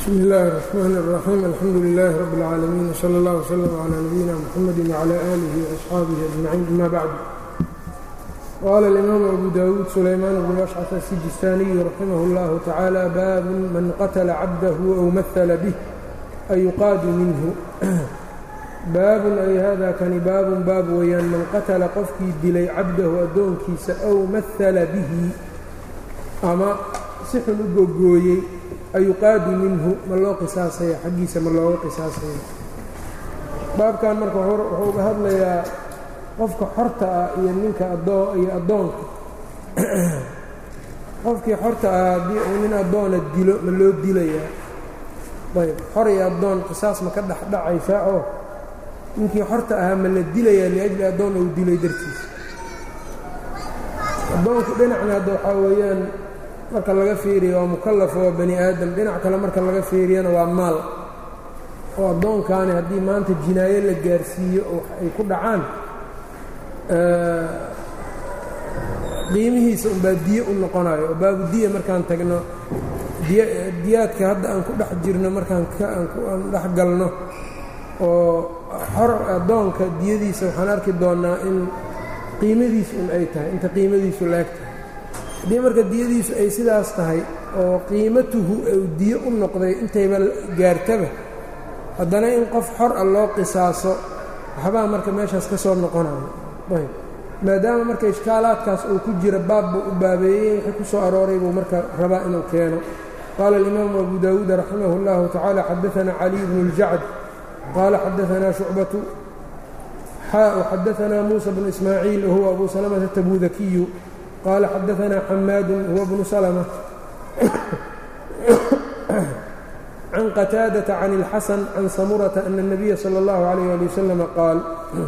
bsmi illaahi الرaxmaan الraxiim alxamdu lilaahi rabi اlcaalamiin wslى اllah wslm clى nabiyina mxamedi wclى aalihi وaصxaabihi ajmaciin ama bacd qaala اlimaamu abu dawuud sulaymaan bnu ashcaf asijistaaniyu raximah اllahu tacaala baabun man qatla cabdahu aw mahala bih ayuqaadu minhu baabun ay hada kani baabun baab weeyaan man qatala qofkii dilay cabdahu addoonkiisa aw mahala bihi ama si xun u gogooyey ayuqaadu minhu ma loo qisaasaya xaggiisa ma looga qisaasaya baabkan marka wuxuu uga hadlayaa qofka xorta ah iyo ninka iyo addoonka qofkii xorta ah haddii uu nin addoona dilo ma loo dilayaa ayb xor iyo addoon qisaas ma ka dhexdhacaysaa oo ninkii xorta ahaa ma la dilayaa liajli addoon uu dilay dartiisa addoonku dhinacna hadda waxaa weeyaan marka laga fiiriyo waa mukallaf waa bani aadam dhinac kale marka laga fiiriyana waa maal oo addoonkaani haddii maanta jinaayo la gaarsiiyo oo ay ku dhacaan qiimihiisa unbaa diye u noqonayo oo baabu diya markaan tagno diyaadka hadda aan ku dhex jirno markaan aan dhex galno oo xor addoonka diyadiisa waxaan arki doonnaa in qiimadiisu un ay tahay inta qiimadiisu laeg tahay haddii marka diyadiisu ay sidaas tahay oo qiimatuhu u diye u noqday intayba gaartaba haddana in qof xor ah loo qisaaso waxbaa marka meeshaas ka soo noqonayo ayb maadaama marka ishkaalaadkaas uu ku jira baab buu u baabeeyey wixii ku soo arooray buu marka rabaa inuu keeno qaala alimaamu abu dawuud raximah اllahu tacaala xadaanaa caliy bnu اljacd qaala xadaanaa shucbatu xaa xadaanaa muusa bnu ismaaciil wahuwa abu salamata tabudakiyu qال xadaثna xamaad huwa bnu slmة can qataadaةa can اlxasan can samurata ana الnabiya salى اllahu عalيyه ali waslm qaal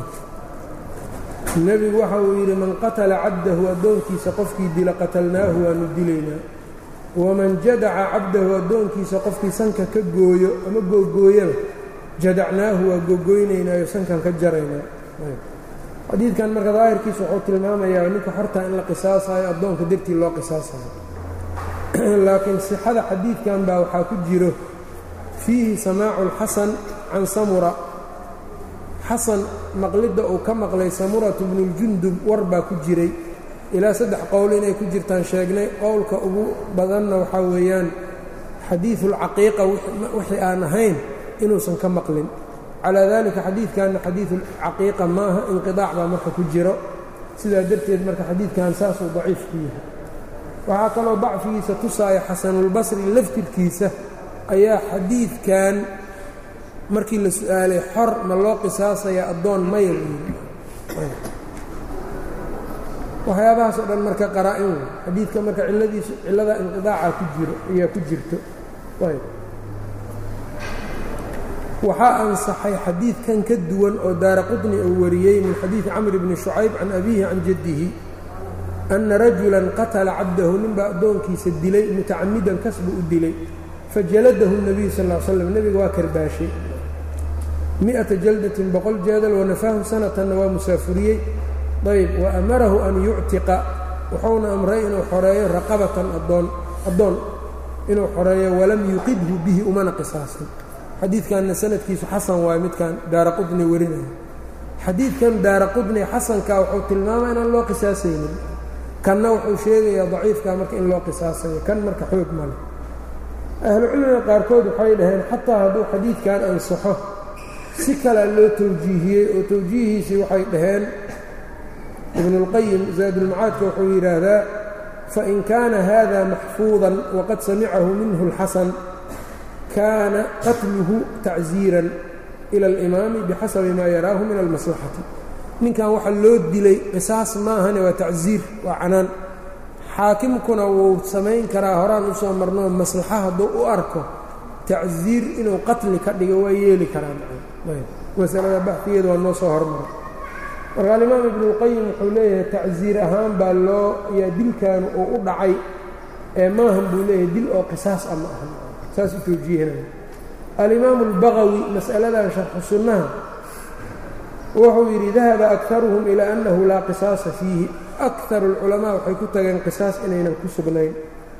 nebigu waxa uu yidhi man qatla cabdahu addoonkiisa qofkii dila qatalnaahu waanu dilaynaa waman jadaca cabdahu addoonkiisa qofkii sanka ka gooyo ama googooyaba jadacnaahu waa gogoynaynaayo sankan ka jaraynaa xadiidkan marka daahirkiisa wuxuu tilmaamayaa ninka xortaa in la qisaasayo addoonka dartii loo qisaasayo laakiin sixada xadiidkan baa waxaa ku jiro fiihi samaacu lxasan can samura xasan maqlidda uu ka maqlay samuratu bnuljundub war baa ku jiray ilaa saddex qowl inay ku jirtaan sheegnay qowlka ugu badanna waxaa weeyaan xadiidulcaqiiqa wixii aan ahayn inuusan ka maqlin calaa dalika xadiidkanna xadiidulcaqiiqa maaha inqidaac baa marka ku jiro sidaa darteed marka xadiidkan saasuu daciif ku yahay waxaa kaloo dacfigiisa tusaaya xasanulbasri laftirkiisa ayaa xadiidkan markii la su-aalay xor ma loo qisaasaya addoon maya waxyaabahaas oo dhan marka qaraa-in wey xadiidka marka ciladiisu cillada inqidaaca ku jiro ayaa ku jirto waxaa ansaxay xadiidkan ka duwan oo daara qطni uu wariyey min xadiidi camr bni shucayb can abiihi can jaddihi anna rajulan qatala cabdahu ninbaa addoonkiisa dilay mutacamidan kasbu u dilay fajaladahu الnabiyu sal ا slam nebiga waa karbaashay miئata jaldatin boqol jeedal wanafaahu sanatanna waa musaafuriyey ayb wa amarahu an yuctiqa wuxuuna amray inuu xoreeyo raqabatan adoon addoon inuu xoreeyo walam yuqidhu bihi umana qisaasin xadiidkanna sanadkiisu xasan waayo midkan daara qudni warinaya xadiidkan daara qudni xasanka wuxuu tilmaamaya inaan loo qisaasaynin kanna wuxuu sheegayaa daciifka marka in loo qisaasayo kan marka xoog male ahlucilmiga qaarkood waxay dhaheen xataa hadduu xadiidkan ansaxo si kalea loo tawjiihiyey oo tawjiihiisii waxay dhaheen ibnuاlqayim zaadulmacaadka wuxuu yidhaahdaa fain kaana hada maxfuudan waqad samicahu minhu اlxasan kaana qatluhu tacziiran ila alimaami bixasabi maa yaraahu min almaslaxati ninkan waxa loo dilay qisaas maahane waa tacziir waa canaan xaakimkuna wuu samayn karaa horaan u soo marnoo maslaxa hadduu u arko tacziir inuu qatli ka dhigo waa yeeli karaa masalada baxfigeeda waa noo soo hormara marka alimaam ibnuulqayim wuxuu leeyahay tacziir ahaan baa loo yaa dilkaanu uu u dhacay ee maahan buu leeyahay dil oo qisaas ah ma aha saas u towjiihinaya alimaamu اlbagawi mas'aladan sharxu sunnaha wuxuu yidhi dahaba akaruhum ilaa annahu laa qisaasa fiihi akaru اlculamaa waxay ku tageen qisaas inaynan ku sugnayn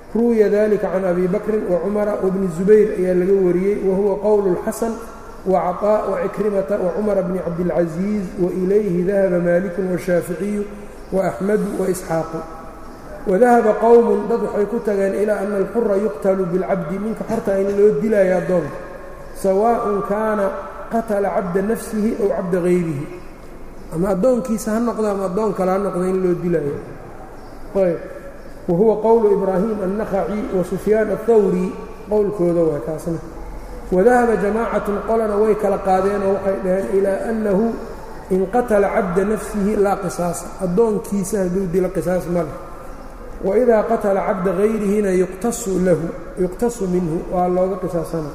ruwiya dalika can abi bakrin wacumara wbni zubayr ayaa laga wariyey wahuwa qowlu اlxasan wacطاء wcikrimata wcumara bni cabdاlcaزiiz wailayhi dahaba maliku washaaficiyu waaxmadu waisxaaqu wadahaba qowmun dad waxay ku tageen ilaa ana alxura yuqtalu biاlcabdi ninka xorta in loo dilaayo addoonka sawaaءn kaana qatala cabda nafsihi ow cabda gayrihi ama addoonkiisa ha noqdo ama addoon kale ha noqdo in loo dilaayo ayb wahuwa qowlu ibraahim annakhaci wa sufyaan aلthawri qowlkooda waa kaasna wadahaba jamaacatun qolana way kala qaadeenoo waxay dhaheen ilaa annahu in qatala cabda nafsihi laa qisaasa addoonkiisa hadduu dilo qisaas ma leh waidaa qatala cabda gayrihina yuqtasu lahu yuqtasu minhu waa looga qisaasana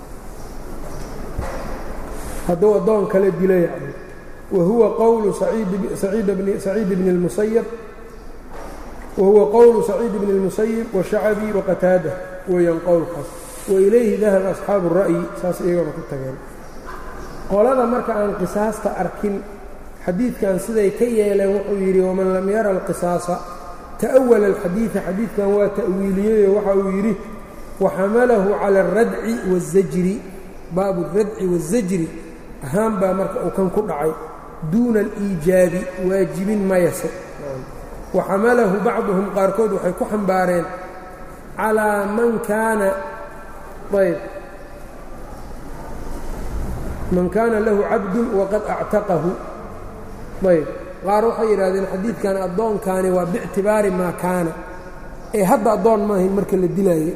hadduu addoon kale dila yacni wa huwa qowlu saciid bni اlmusayab wahuwa qowlu saciid bni اlmusayib washacabi waqataada weeyaan qowlkaas wailayhi dahaba asxaabu الra'yi saas iyagona ku tageen qolada marka aan qisaasta arkin xadiidkan siday ka yeeleen wuxuu yidhi waman lam yara alqisaasa ta'awala alxadiida xadiidkan waa ta'wiiliyeyo waxa uu yidhi waxamalahu cala alradci waالzajri baabu اradci waالzajri ahaan baa marka uu kan ku dhacay duuna aliijaabi waajibin mayase waxamalahu bacduhum qaarkood waxay ku xambaareen calaa man kaana ayb man kaana lahu cabdun waqad actaqahu ayb qaar waxay yidhahdeen xadiidkan addoonkaani waa biictibaari maa kaana ee hadda addoon maahayn marka la dilaayay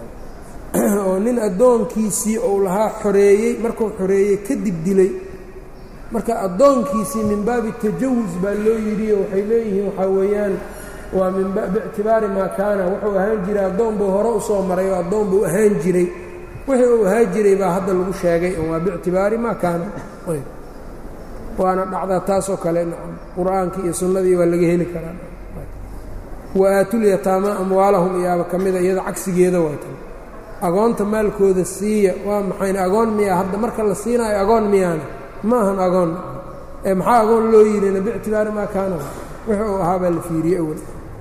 oo nin addoonkiisii uu lahaa xoreeyey markuu xoreeyey kadib dilay marka addoonkiisii min baabi tajawus baa loo yidhi oo waxay leeyihiin waxaa weeyaan waa min biictibaari maa kaana wuxuu ahaan jiray addoon buu hore u soo maray oo addoon buu ahaan jiray wixii uu ahaan jiray baa hadda lagu sheegay waa biictibaari maa kaana waana dhacdaa taasoo kale qur-aankii iyo sunnadii waa laga heli karaa wa aatulyataama amwaalahum iyaaba ka mida iyada cagsigeeda waatan agoonta maalkooda siiya waa maxayna agoon miyaa hadda marka la siinaayo agoon miyaana ma ahan agoon ee maxaa agoon loo yidhina biictibaari maa kaana wixii uu ahaa baa la fiiriyey awal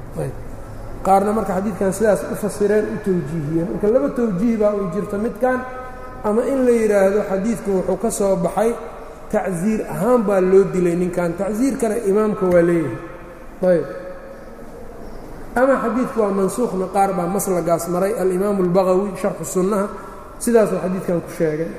qaarna marka xadiidkan sidaas u fasireen u tawjiihiyeen marka laba tawjiih baa uu jirto midkan ama in la yidhaahdo xadiidku wuxuu ka soo baxay tacsiir ahaan baa loo dilay ninkan tacsiirkana imaamka waa leeyahay ayb ama xadiidku waa mansuukhna qaar baa maslagaas maray alimaamu اlbagawi sharxu sunnaha sidaasuu xadiidkan ku sheegay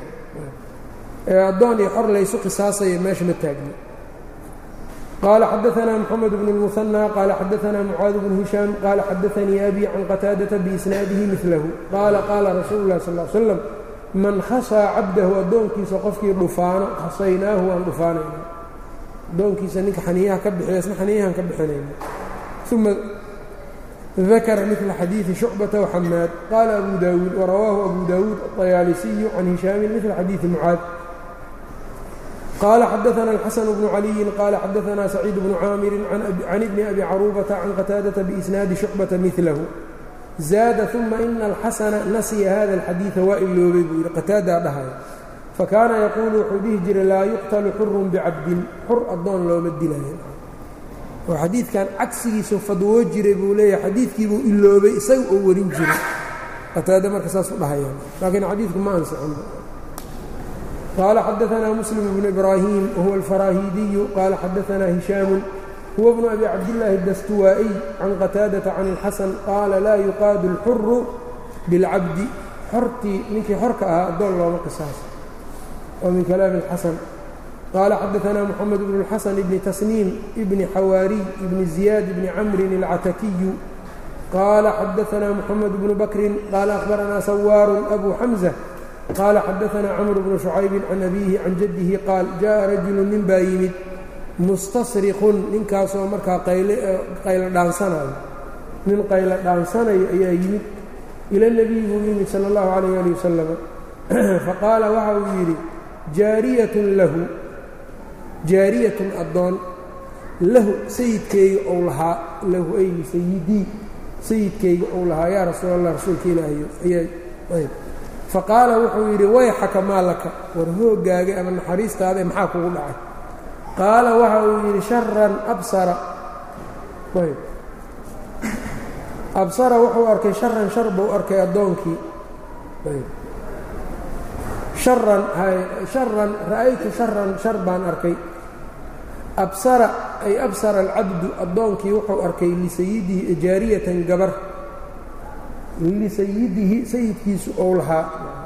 addoon iyo xor laysu qisaasaya meesha ma taagni qaala xadaثna mxamed bn الmuثنى qaala xadaثna mucaad bn hishaam qaala xadaثanii abi can qataadaةa biisnaadihi milahu qaala qaala rasuulu اlah sal ا l slam man khasaa cabdahu addoonkiisa qofkii dhufaano khasaynaahu waan dhufaanayna addoonkiisa ninka xaniyaha ka bixiya isna xaniyahan ka bixinayna uma dakara mila xadiiثi shucbata وxamaad qaala abu daawuud warawaahu abu daawuud aطayaalisiyu can hishaamin mila xadiiثi mucaad qaala xadaثna الxaسن بن عaliyi qaala xadaثna سacيid بن caamiri can ibni abi caruubata can qataadaةa biisnaadi shucbata milahu zaada ثuma ina الxasana nasiya hada الxadiiثa waa iloobay buu yidhi qataadaa dhahaya fakaana yaquulu wuxuu dhihi jiray laa yuqtalu xurun bicabdin xur addoon looma dilaya oo xadiidkan cagsigiisu fadwoo jiray buu leeyahay xadiidkiibuu iloobay isaga oo warin jiray qataada marka saas u dhahayaan laakiin xadiidku ma ansixin qال xadaثna mسلم بن إbrاhيم whuوa الفrاhidiي qال xadaثna هiشhاaم huwa بن أbي cabdاللahi الdastuwaaئي can qتاadaةa can الxasن qaala laa yuqaadu الxur bاlcabdi xortii ninkii xorka ahaa addoon looma qisaaso oo min kalaami الxasn qaala xadaثna mحamed بن الxasن بn تsنيim بn xawاariي بn زiyaad بn cmri الcatakiyu qaala xadaثna mحamed بن bakri qaala أخbarana sawاar أbu xمزة qaala xadaثna cmr bnu شhucaybi can abiihi can jaddihi qaal jaءa rajulu nin baa yimid mustasriqun ninkaasoo markaa qaylo dhaansanayo nin qaylo dhaansanayo ayaa yimid ila nebiyi buu yimid salى اllahu عalayh ali wasalam faqaala waxa uu yidhi jaariyatun lahu jaariyatun addoon lahu sayidkeyga ou lahaa lahu ay sayidii sayidkeyga ou lahaa yaa rasuul allah rasuulka ilaahayo ayaa faqaala wuxuu yidhi wayxaka maa laka war hoogaaga ama naxariistaada maxaa kugu dhacay qaala waxa uu yidhi sharan absara absara wuxuu arkay sharan shar buu arkay addoonkii sharan sharan ra'aytu sharan shar baan arkay absara ay absara alcabdu addoonkii wuxuu arkay lisayidihi jaariyatan gabar lisayidihi sayidkiisu ou lahaa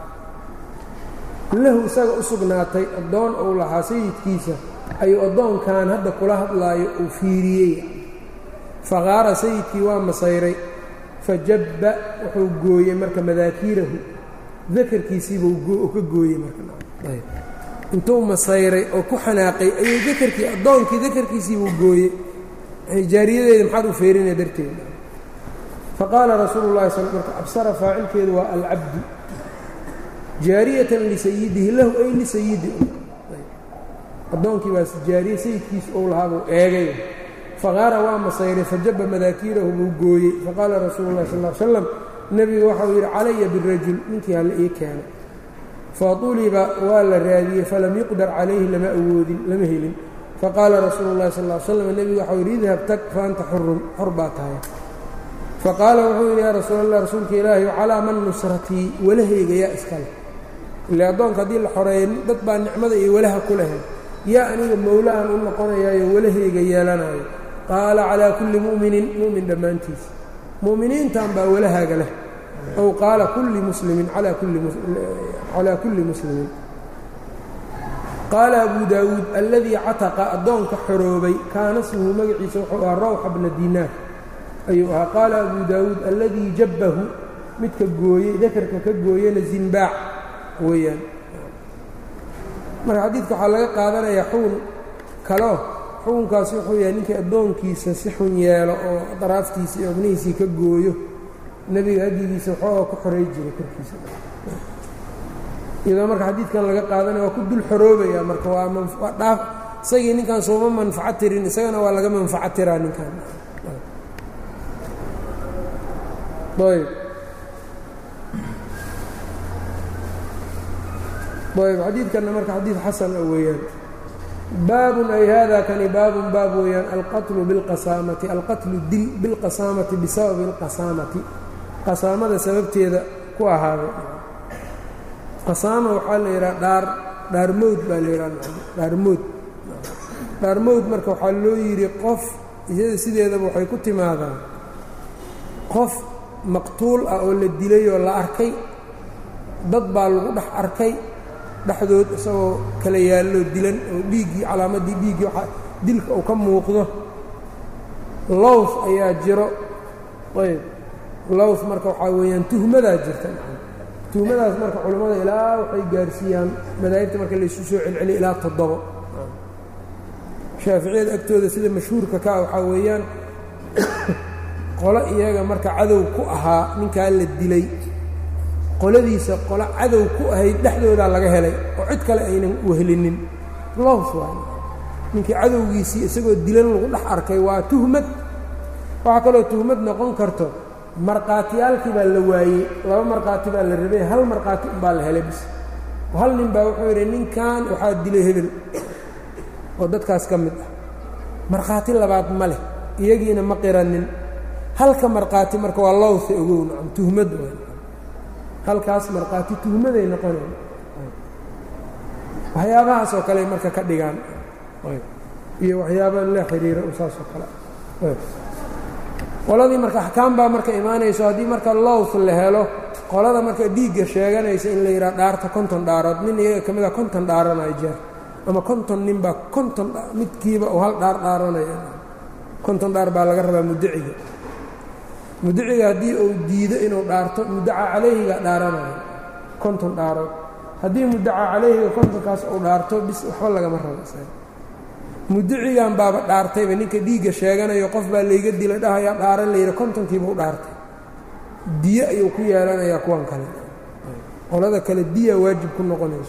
lahu isaga u sugnaatay addoon ou lahaa sayidkiisa ayuu addoonkan hadda kula hadlaayo uu fiiriyey faqaara sayidkii waa masayray fajabba wuxuu gooyey marka madaakiirahu dakarkiisiibuu ka gooyey markaintuu masayray oo ku xanaaqay ayuu dakarkii addoonkii dakarkiisiibuu gooyey jaariyadeeda maxaad u feerinaya darteeda faqaala rasuulu llahi sal marka absara faacilkeedu waa alcabdu jaariyatan lisayidihi lahu ay lisayidi addoonkii baas jaariye sayidkiisu ou lahaabuu eegay faqaara waa masayray fajaba madaakiirahu buu gooyey faqaala rasuulu llahi sal l slam nebigu waxau yidhi calaya birajul ninkii hala ii keeno fauliba waa la raadiyey falam yuqdar calayhi lama awoodin lama helin faqaala rasuulu llahi sal l slam nebigu waxau yidhi idhab tag fa anta xurun xor baa tahay faqaala wuxuu yidhi yaa rasuul allah rasuulka ilaahi calaa man nusratii walahayga yaa iskale ile addoonka haddii la xoreeyo dad baa nicmada iyo walaha ku lahay yaa aniga mowlahan u noqonayaayo walahayga yeelanayo qaala calaa kulli mu'minin mu'min dhammaantiisa mu'miniintan baa walahaaga leh ow qaala kulli muslimin calaa kulli muslimin qaala abu daawuud alladii cataqa addoonka xoroobay kaana smuhu magaciisa wuxuu ahaa rawxa bna dinaar ayuu ahaa qaala abu daawuud alladii jabbahu midka gooyey dakarka ka gooyena zinbaac weeyaan marka xadiidka waxaa laga qaadanayaa xugun kaleo xukunkaasi wuxuu yahay ninkii addoonkiisa si xun yeelo oo daraaftiisa iyo obnihiisii ka gooyo nebiga hadigiisa waxooga ku xoray jiray korkiisa iyadoo marka xadiidkan laga qaadanaya waa ku dul xoroobaya marka waa waa dhaaf isagii ninkan sooma manfaco tirin isagana waa laga manfaco tiraa ninkan ayb ayb xadiidkanna marka xadiid xasan a weeyaan baabun ay hada kani baabun baab weeyaan alqatlu bilqasaamati alqatlu dil bilqasaamati bisababi اlqasaamati qasaamada sababteeda ku ahaaday qasaama waxaa la yidhaha dhaar dhaarmowd baa la yidhaha dhaarmood dhaarmowd marka waxaa loo yidhi qof iyada sideedaba waxay ku timaadaan qof maqtuul ah oo la dilay oo la arkay dad baa lagu dhex arkay dhexdood isagoo kala yaallo dilan oo dhiiggii calaamaddii dhiiggii waa dilka uu ka muuqdo lows ayaa jiro ayb lows marka waxaa weeyaan tuhmadaa jirta tuhmadaas marka culammada ilaa waxay gaarsiiyaan madaahibta marka laysu soo celceliya ilaa toddobo shaaficiyada agtooda sida mashhuurka kaa waxaa weeyaan qolo iyaga marka cadow ku ahaa ninkaa la dilay qoladiisa qolo cadow ku ahayd dhexdoodaa laga helay oo cid kale aynan wehelinin lows waay ninkii cadowgiisii isagoo dilan lagu dhex arkay waa tuhmad waxaa kaloo tuhmad noqon karto markhaatiyaalkii baa la waayey laba markhaati baa la rabay hal markhaati unbaa la helay bis hal nin baa wuxuu yidhi ninkan waxaa dilay hebel oo dadkaas ka mid ah markhaati labaad ma leh iyagiina ma qiranin halka markhaati marka waa lowsa ogow nacam tuhmad waay halkaas markhaati tuhmaday noqonayn waxyaabahaas oo kale marka ka dhigaan iyo waxyaaba la xiriira saas oo kale qoladii marka axkaam baa marka imaanayso haddii marka lows la helo qolada marka dhiigga sheeganaysa in la yidhaha dhaarta konton dhaarood nin iyaga ka mida konton dhaaranayo jeer ama konton nin baa konton midkiiba uu hal dhaar dhaaranaya konton dhaar baa laga rabaa muddaciga muddaciga haddii uu diido inuu dhaarto muddaca calayhiga dhaaranayo konton dhaarood haddii muddaca calayhiga kontonkaas uu dhaarto bis waxba lagama rabo isaga muddacigan baaba dhaartayba ninka dhiigga sheeganayo qof baa layga dila dhahayaa dhaaran layidhi kontonkiiba u dhaartay diye ayuu ku yeelanayaa kuwan kale qolada kale diya waajib ku noqonayso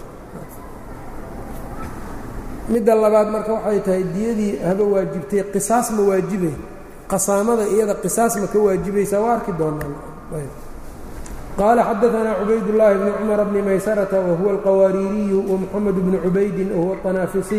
midda labaad marka waxay tahay diyadii haba waajibtay qisaas ma waajibay qasaamada iyada qisaas ma ka waajibaysaa waa arki doonaan qaala xadaanaa cubaydullaahi bni cumar bni maysarata wahuwa alqawaariiriyu wamuxamed bni cubaydin wahuwa طanaafisiy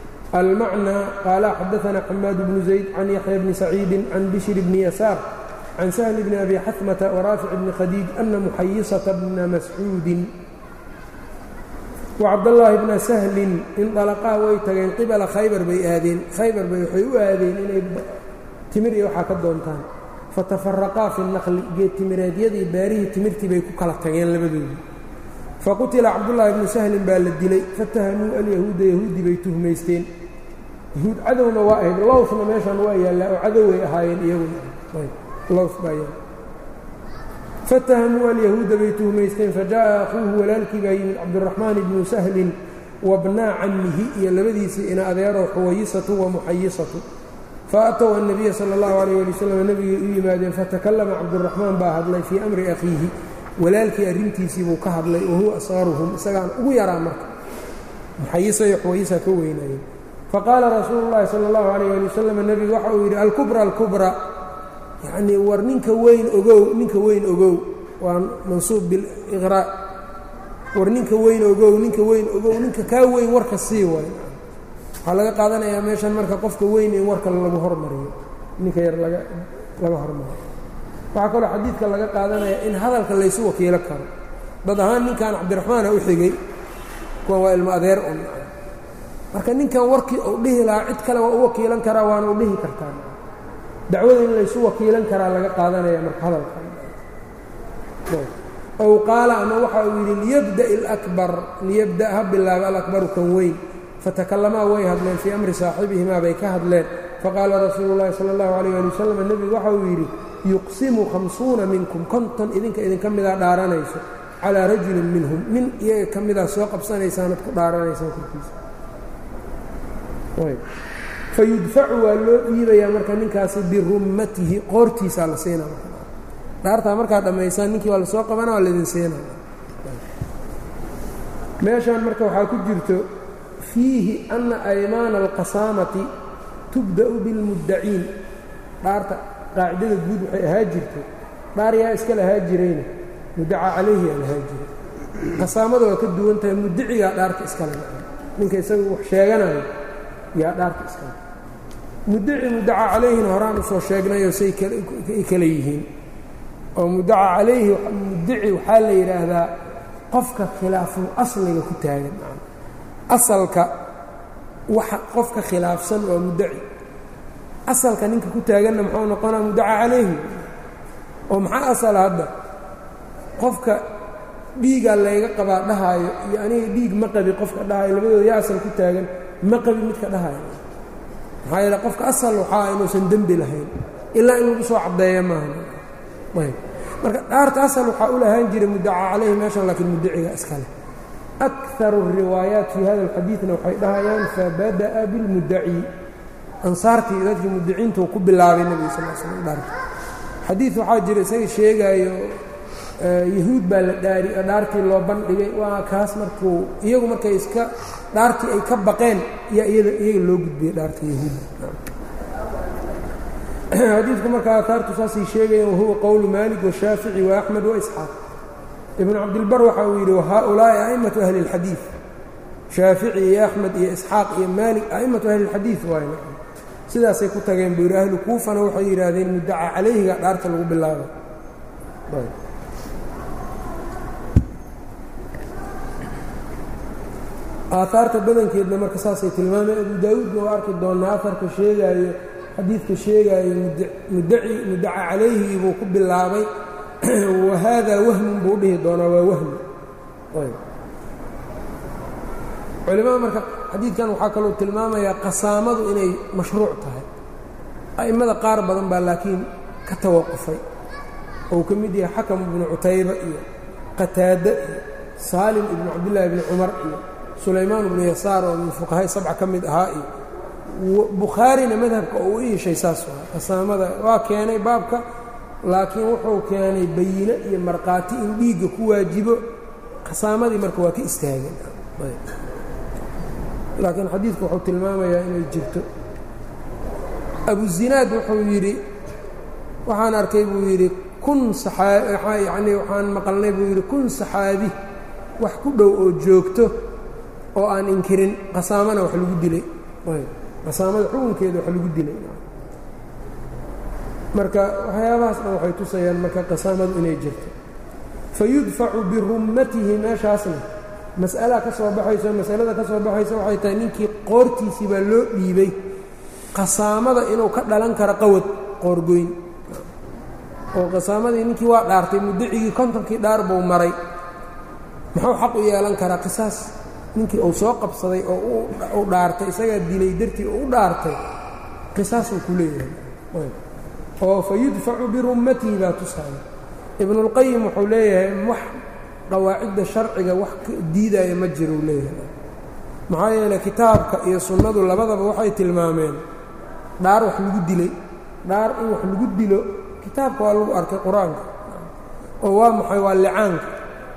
almacnى qaala xadaanaa xamaad bnu zayd can yaxya bni saciidi can bishri bni yasaar can sahli bni abi xatmata waraafic bni khadiij ana muxayisata bna mascuudin wacabdallaahi bna sahlin indalaqaa way tageen qibala khaybar bay aadeen khaybar bay waxay u aadeen inay timir iyo waxaa ka doontaan fatafaraqaa fi naqli geed timireedyadii beerihii timirtii bay ku kala tageen labadoodii faqutila cabdullaahi bnu sahlin baa la dilay fatahamuu alyahuuda yahuudi bay tuhmaysteen yahuud cadowna waa ahayd lowsna meeshan waa yaallaa oo cadoway ahaayeen iyaguna fatahamuu alyahuuda bay tuhmaysteen fajaءa akhuuhu walaalkii baa yimid cabduraxmaan ibnu sahlin wabnaa cammihi iyo labadiisii ina adeero xuwayisatu wa muxayisatu faatow annabiya sala اllahu alayh ali wasalam nebigay u yimaadeen fatakallama cabduraxmaan baa hadlay fii amri akhiihi walaalkii arrintiisii buu ka hadlay wahuwa asaaruhum isagaan ugu yaraa marka muxayisa iyo xuwayisa ka weynayeen faqaala rasuulu llahi sala اllahu alayh ali wasalam nebigu waxa uu yidhi alkubra alkubra yacnii war ninka weyn ogow ninka weyn ogow waa mansuub biliqraa war ninka weyn ogow ninka weyn ogow ninka kaa weyn warka sii waay waxaa laga qaadanayaa meeshan marka qofka weyn in warka lagu hormariyo ninka yar laga laga hormariyo waxaa kaloo xadiidka laga qaadanaya in hadalka laysu wakiilo karo dad ahaan ninkan cabdiraxmaana u xigay kuwan waa ilmo adeer un marka ninkan warkii uu dhihi lahaa cid kale waa u wakiilan karaa waana u dhihi kartaa dacwada in laysu wakiilan karaa laga qaadanaya marka hadalka ow qaala ama waxa uu yidhi liyabda اlakbar liyabda ha bilaaba alakbaru kan weyn fatakalamaa way hadleen fii amri saaxibihimaa bay ka hadleen faqaala rasuulu llahi sala اllahu alayh ali wasalam nebigu waxa uu yidhi yuqsimu khamsuuna minkum konton idinka idinka midaa dhaaranayso calaa rajulin minhum nin iyaga ka midaa soo qabsanaysaanad ku dhaaranaysaan korkiisa fayudfacu waa loo dhiibayaa marka ninkaasi birummatihi qoortiisaa la siinaa dhaartaa markaad dhammaysaan ninkii waa lasoo qabana waa laydin siina meeshaan marka waxaa ku jirto fiihi anna aymaana alqasaamati tubda'u bilmuddaciin dhaarta qaacidada guud waxay ahaa jirtay dhaar yaa iska lahaa jirayna muddaca calayhi yaa lahaa jiray qasaamada waa ka duwan tahay muddicigaa dhaarta iskale ninka isaga wax sheeganayo yaa dhaarta iskale muddaci muddaca calayhina horaan usoo sheegnayoo say ay kale yihiin oo muddaca calayhi muddaci waxaa la yidhaahdaa qofka khilaaful asliga ku taagan asalka waxa qofka khilaafsan waa muddaci asalka ninka ku taaganna muxuu noqonaa muddaca calayhi oo maxaa asala hadda qofka dhiigaa layga qabaa dhahaayo iyo aniga dhiig ma qabi qofka dhahaayo labadooda yaa asal ku taagan ma qabi midka dhahaayo maxaa yeele qofka asal waxaa inuusan dembi lahayn ilaa in lagu soo caddeeya maaha ayb marka dhaarta asal waxaa u lahaan jiray muddaca calayhi meeshan laakiin muddaciga iskale akaru الriwaayaat fii hada اlxadiidna waxay dhahayaan fabada'a bilmuddaci ansaartii dadkii muddaciintuu ku bilaabay nebiga sal l slm dhaarta xadiid waxaa jira isaga sheegaayo yahuud baa la dhaari dhaartii loo bandhigay waa kaas markuu iyagu markay iska dhaartii ay ka baqeen yaa iyada iyaga loo gudbiyey dhaarta yahuudda xadiidku marka aataartu saasay sheegayeen wahuwa qowlu maalik washaafici waaxmed waisxaaq ibnu cabdilbar waxa uu yidhi wahaaulaa'i a'immatu ahli اlxadiid shaafici iyo axmed iyo isxaaq iyo maalik a'immatu ahli اlxadiid waay sidaasay ku tageen buu yidhi ahlu kuufana waxay yidhaahdeen muddaca calayhiga dhaarta lagu bilaabo aaaarta badankeedna marka saasay tilmaameen abu daawuudna waa arki doonnaa aarka sheegaayo xadiidka sheegaayo muddaci muddaca calayhi buu ku bilaabay wa haadaa wahmun buu dhihi doonaa waa wahmi culimada marka xadiidkan waxaa kaloo tilmaamayaa qasaamadu inay mashruuc tahay a'immada qaar badan baa laakiin ka tawaqufay ou ka mid yahay xakam ibnu cutayba iyo qataade iyo saalim ibnu cabdillaahi ibni cumar iyo sulaymaan ibnu yasaar oo min fuqahay sabca ka mid ahaa iyo bukhaarina madhabka oo u iishay saas waa qasaamada waa keenay baabka laakiin wuxuu keenay bayine iyo markhaati in dhiigga ku waajibo qasaamadii marka waa ka istaageen laakiin xadiidku wuxuu tilmaamayaa inay jirto abuzinaad wuxuu yidhi waxaan arkay buu yidhi kun yani waxaan maqalnay buu yidhi kun saxaabi wax ku dhow oo joogto oo aan inkirin qasaamana wax lagu dilay qasaamada xukunkeeda wax lagu dilay marka waxyaabahaas dhan waxay tusayaan marka qasaamadu inay jirto fayudfacu birummatihi meeshaasna mas'alaa ka soo baxayso masalada ka soo baxaysa waxay tahay ninkii qoortiisii baa loo dhiibay qasaamada inuu ka dhalan karo qawad qoorgoyn oo qasaamadii ninkii waa dhaartay mudacigii kontonkii dhaar buu maray muxuu xaq u yeelan karaa qisaas ninkii uu soo qabsaday oo u dhaartay isagaa dilay dartii oo u dhaartay qisaasuu ku leeyahay oo fa yudfacu birummatihi baa tusaaya ibnuulqayim wuxuu leeyahay wax qawaacidda sharciga wax diidaya ma jiruu leeyahay maxaa yeeley kitaabka iyo sunnadu labadaba waxay tilmaameen dhaar wax lagu dilay dhaar in wax lagu dilo kitaabka waa lagu arkay qur-aanka oo waa maxay waa licaanka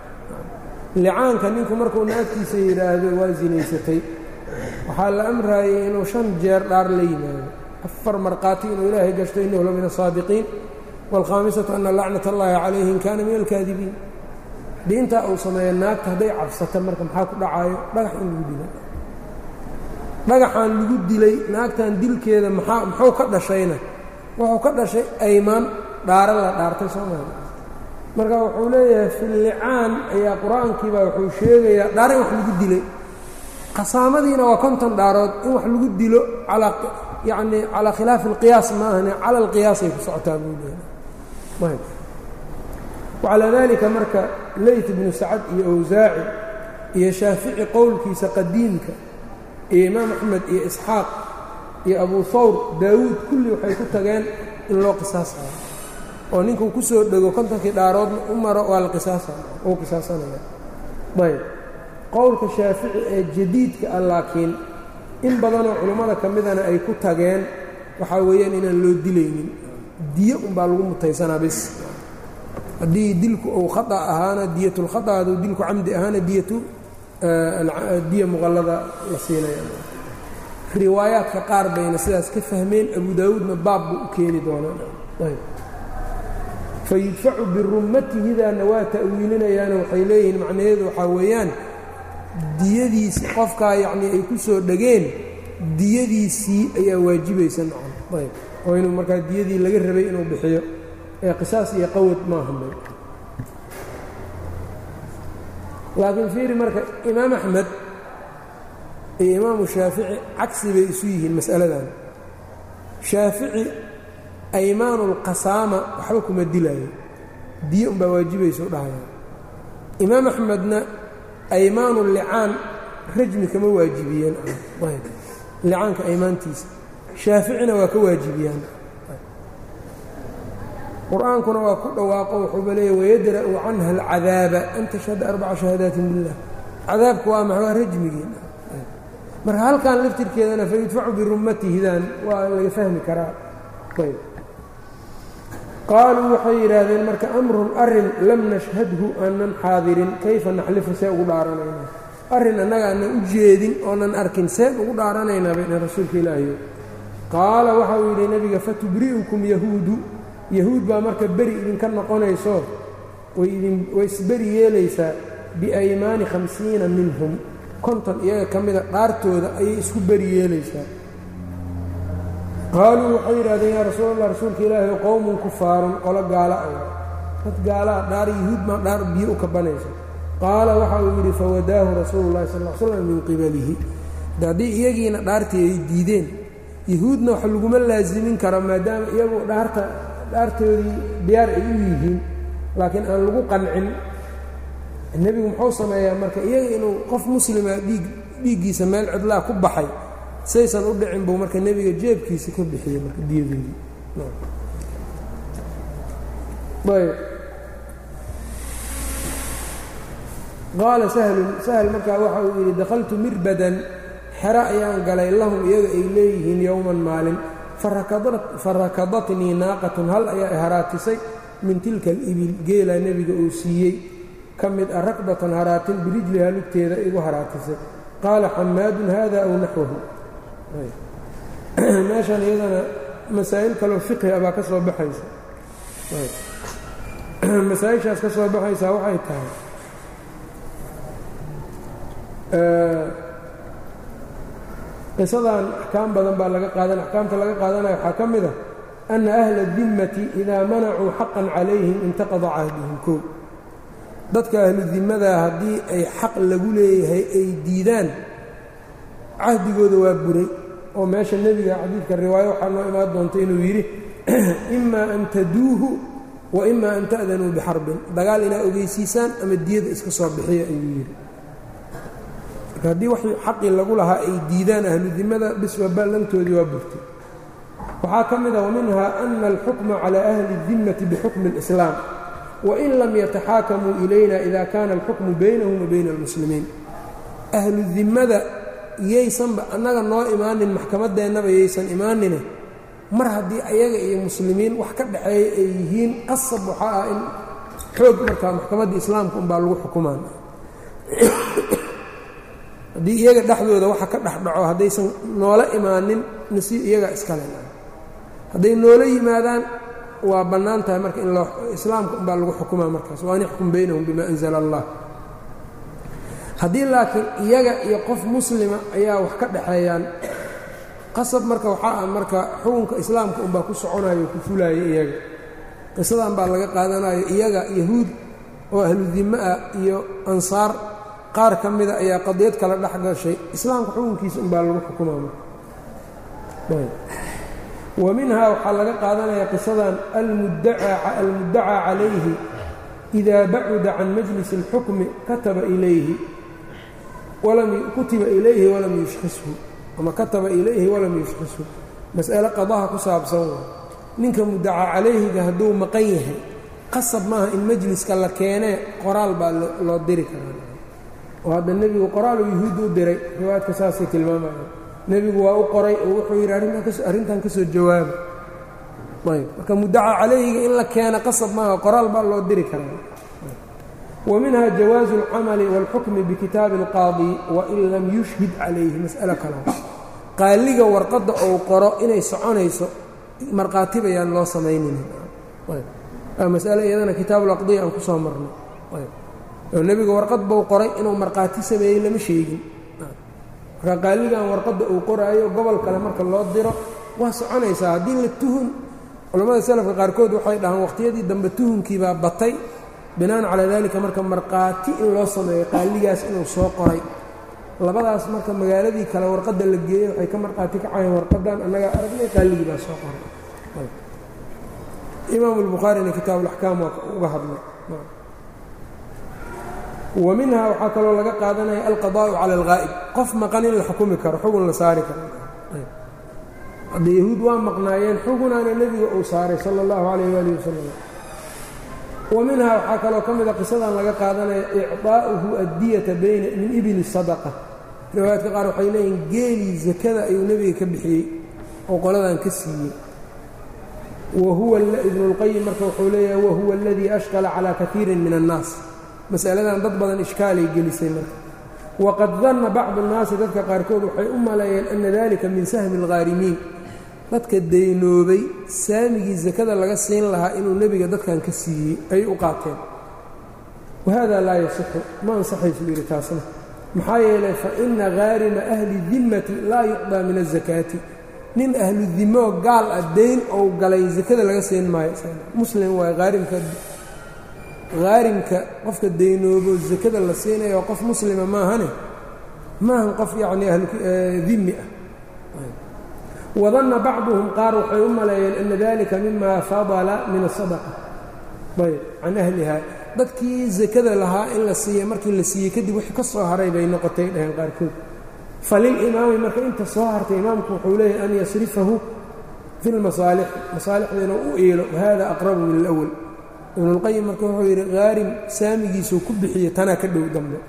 licaanka ninku markuu naagtiisa yidhaahdo waa sinaysatay waxaa la amraayay inuu shan jeer dhaar la yimaado afar markhaati inuu ilaahay gashto innahu la min asaadiqiin waalkhaamisatu ana lacnat allaahi calayhi in kaana min alkaadibiin haddii intaa uu sameeyo naagta hadday cabsata marka maxaa ku dhacaayo dhagax in lagu dila dhagaxaan lagu dilay naagtan dilkeeda maxaa muxuu ka dhashayna wuxuu ka dhashay aymaan dhaara la dhaartay soomaali marka wuxuu leeyahay fillicaan ayaa qur-aankiibaa wuxuu sheegayaa dhaar in wax lagu dilay qasaamadiina waa konton dhaarood in wax lagu dilo calaa yacni calaa khilaafi alqiyaas ma ahane cala alqiyaasay ku socotaa buu leeyahay wacalaa daalika marka leyt ibnu sacad iyo awsaaci iyo shaafici qowlkiisa qadiimka iyo imaam axmed iyo isxaaq iyo abu hawr daawuud kulli waxay ku tageen in loo qisaasayo oo ninkuu ku soo dhego kontonkii dhaaroodna u maro waa la qisaasa uu qisaasanaya ayb qowlka shaafici ee jadiidka ah laakiin in badanoo culummada ka midana ay ku tageen waxaa weeyaan inaan loo dilaynin diyo unbaa lagu mutaysanaa bis haddii dilku uu khata ahaana diyatulkhata hadduu dilku camdi ahaana diyatu diya muqallada la siinaya riwaayaadka qaar bayna sidaas ka fahmeen abu daawuudna baab buu u keeni doonaa fayudfacu birummatihidaana waa ta'wiilinayaano waxay leeyihiin macnaheedu waxaa weeyaan diyadiisii qofkaa yacnii ay ku soo dhegeen diyadiisii ayaa waajibaysa nacam ayb oo inuu markaa diyadii laga rabay inuu bixiyo ee qisaas iyo qawad maahamay laakiin fiiri marka imaam axmed iyo imaamu shaafici cagsi bay isu yihiin mas'aladan shaafici aymaanu اlqasaama waxba kuma dilaayo diyo umbaa waajibaysa u dhahaya imaam axmedna aymaanu licaan rajmi kama waajibiyeen licaanka aymaantiisa shaaficina waa ka waajibiyaan qur-aankuna waa ku dhawaaqo wuxuuba leeya wayadra'u canha alcadaaba an tashhada arbaca shahaadaatin billah cadaabku waa maxa waa rajmigii marka halkan laftirkeedana fayudfacu birummatihidan waa laga fahmi karaa ayb qaaluu waxay yidhaahdeen marka amrun arin lam nashhadhu aanan xaadirin kayfa naxlifu see ugu dhaaranaynaa arrin annaga aanan u jeedin oonan arkin seen ugu dhaaranaynaa bayna rasuulka ilaahiyo qaala waxa uu yidhi nebiga fatubri'ukum yahuudu yahuud baa marka beri idinka noqonayso way isberi yeelaysaa biaymaani khamsiina minhum konton iyaga ka mida dhaartooda ayay isku beri yeelaysaa qaaluu waxay yidhahdeen yaa rasuul allah rasuulka ilaahi o qowmun kufaarun qolo gaala ah dad gaalaa dhaar yahuud maa dhaar biyo u kabanayso qaala waxa uu yidhi fawadaahu rasuulu llahi sal l slam min qibalihi haddii iyagiina dhaartii ay diideen yahuudna wax laguma laasimin karo maadaama iyagu dhaarta dhaartoodii diyaar ay u yihiin laakiin aan lagu qancin nebigu muxuu sameeyaa marka iyaga inuu qof muslima dhiig dhiiggiisa meel cidlaa ku baxay saysan u dhicin buu marka nebiga jeebkiisa ka bixiyey marka diyadeedii ayb qaala sahlun sahl markaa waxa uu yidhi dakhaltu mirbadan xero ayaan galay lahum iyaga ay leeyihiin yowman maalin farakadatnii naaqatun hal ayaa i haraatisay min tilka alibil geelaa nebiga uu siiyey ka mid ah rakbatan haraatin birijlihaa lugteeda igu haraatisay qaala xamaadun hada aw naxwahu meeshan iyadana masaa'il kaloo fiqhi a baa ka soo baxaysa masaa-ishaas ka soo baxaysaa waxay tahay qisadan axkaam badan baa laga qaadan axkaamta laga qaadanaya waxaa ka mid a ana ahla dimmati idaa manacuu xaqan calayhim intaqada cahdihim kow dadka ahlu dimmadaa haddii ay xaq lagu leeyahay ay diidaan cahdigooda waa buray oo meesha nebiga xadiidka riwaayo waxaa noo imaan doonta inuu yidhi imaa an taduuhu wa imaa an ta'danuu bixarbin dagaal inaa ogeysiisaan ama diyada iska soo bixiya ayuu yidhi marka haddii wax xaqii lagu lahaa ay diidaan ahlu dimmada biswa ballantoodii waa burtay waxaa ka mid a waminhaa ana alxukma calى ahli الdimmati bixukmi اlislaam wain lam yataxaakamuu ilayna ida kana alxukmu baynahum wa bayna almuslimiin ahlu dimmada yaysanba annaga noo imaanin maxkamadeennaba yaysan imaanine mar haddii ayaga iyo muslimiin wax ka dhaxeeya ay yihiin qasab waxaa ah in xoog markaa maxkamadda islaamka unbaa lagu xukumaan haddii iyaga dhexdooda waxa ka dhexdhaco haddaysan noola imaanin nasiib iyaga iskale hadday noola yimaadaan waa bannaan tahay marka in islaamka unbaa lagu xukumaa markaas waan ixkum baynahum bima anzala allah haddii laakiin iyaga iyo qof muslima ayaa wax ka dhexeeyaan qasab marka waxaa ah marka xukunka islaamka unbaa ku soconayo ku fulaayo iyaga qisadan baa laga qaadanayo iyaga yahuud oo ahlu dimmo ah iyo ansaar qaar ka mida ayaa qadiyad kala dhex gashay islaamka xukunkiisa unbaa lagu xukumaa marka wa minhaa waxaa laga qaadanaya qisadan almuddacaa calayhi idaa bacuda can majlis اlxukmi kataba ilayhi kutiba ilayhi walam yushkishu ama kataba ilayhi walam yushkishu mas'ale qadaha ku saabsan waa ninka muddacaa calayhiga hadduu maqan yahay qasab maaha in majliska la keenee qoraal baa loo diri karaa oo hadda nebigu qoraalu yuhuud u diray riwaayadka saasay tilmaamaya nebigu waa u qoray oo wuxuu yidhi arrintan ka soo jawaaba ayb marka muddacaa calayhiga in la keena qasab maaha qoraal baa loo diri karaa wa minha jawaazu اlcamali wاlxukmi bikitaabi اlqaadi wain lam yushhid calayhi mas'alo kale qaaliga warqadda ou qoro inay soconayso markhaati bayaan loo samaynin masale iyadana kitaabuulaqdiya aan ku soo marnay oo nebiga warqad buu qoray inuu markhaati sameeyey lama sheegin marka qaaligan warqadda uu qoraayo gobol kale marka loo diro waa soconaysaa haddii la tuhun culammada salafka qaarkood waxay dhahaan waqhtiyadii dambe tuhunkii baa batay binaan calaa daalika marka markhaati in loo sameeyo qaaligaas inuu soo qoray labadaas marka magaaladii kale warqadda la geeyey waxay ka markhaati kacayeen warqadan annagaa aragnay qaaligii baa soo qoray imaamu albukhaarina kitaabu alaxkaam waa uga hadlay wa minhaa waxaa kaloo laga qaadanaya alqadaa'u cala alghaa'ib qof maqan in la xukumi karo xugun la saari karo hadda yahuud waa maqnaayeen xugunaana nebiga uu saaray sala allahu calayh waali wasalam wa minhaa waxaa kaloo ka mida qisadan laga qaadanaya icdaa'uhu addiyata bayna min ibili sadaqa riwaayaadka qaar waxay leeyihin geelii sakada ayuu nebiga ka bixiyey oo qoladan ka siiyey wahuwa ibnulqayim marka wuxuu leeyahay wahuwa aladii ashkala calaa kaiirin min annaas masaladan dad badan ishkaalay gelisay marka waqad danna bacdu annaasi dadka qaarkood waxay u maleeyeen ana dalika min sahmi alghaarimiin dadka daynoobay saamigii sakada laga siin lahaa inuu nebiga dadkan ka siiyey ayay u qaateen wahada laa yasixu ma ansaxaysu yidhi taasna maxaa yeelay fa ina haarima ahli dimmati laa yucdaa min azakaati nin ahlu dimoo gaal ah dayn ou galay sakada laga siin maayo muslim waay haarimka haarimka qofka daynoobo sakada la siinayo qof muslima maahane maahan qof yacnii ahludimmi ah wadanna bacduhum qaar waxay u maleeyeen ana dalika mima fadala min asadaqa ayb can ahliha dadkii sakada lahaa in la siiya markii la siiyey kadib wixii ka soo haray bay noqotay dhaheen qaarkood falilimaami marka inta soo hartay imaamku wuxuu leeyahay an yasrifahu fi lmasaalix masaalixda inuu u eelo wahada aqrabu min alawal ibnulqayim marka wuxuu yidhi haarim saamigiisuu ku bixiye tanaa ka dhow dambe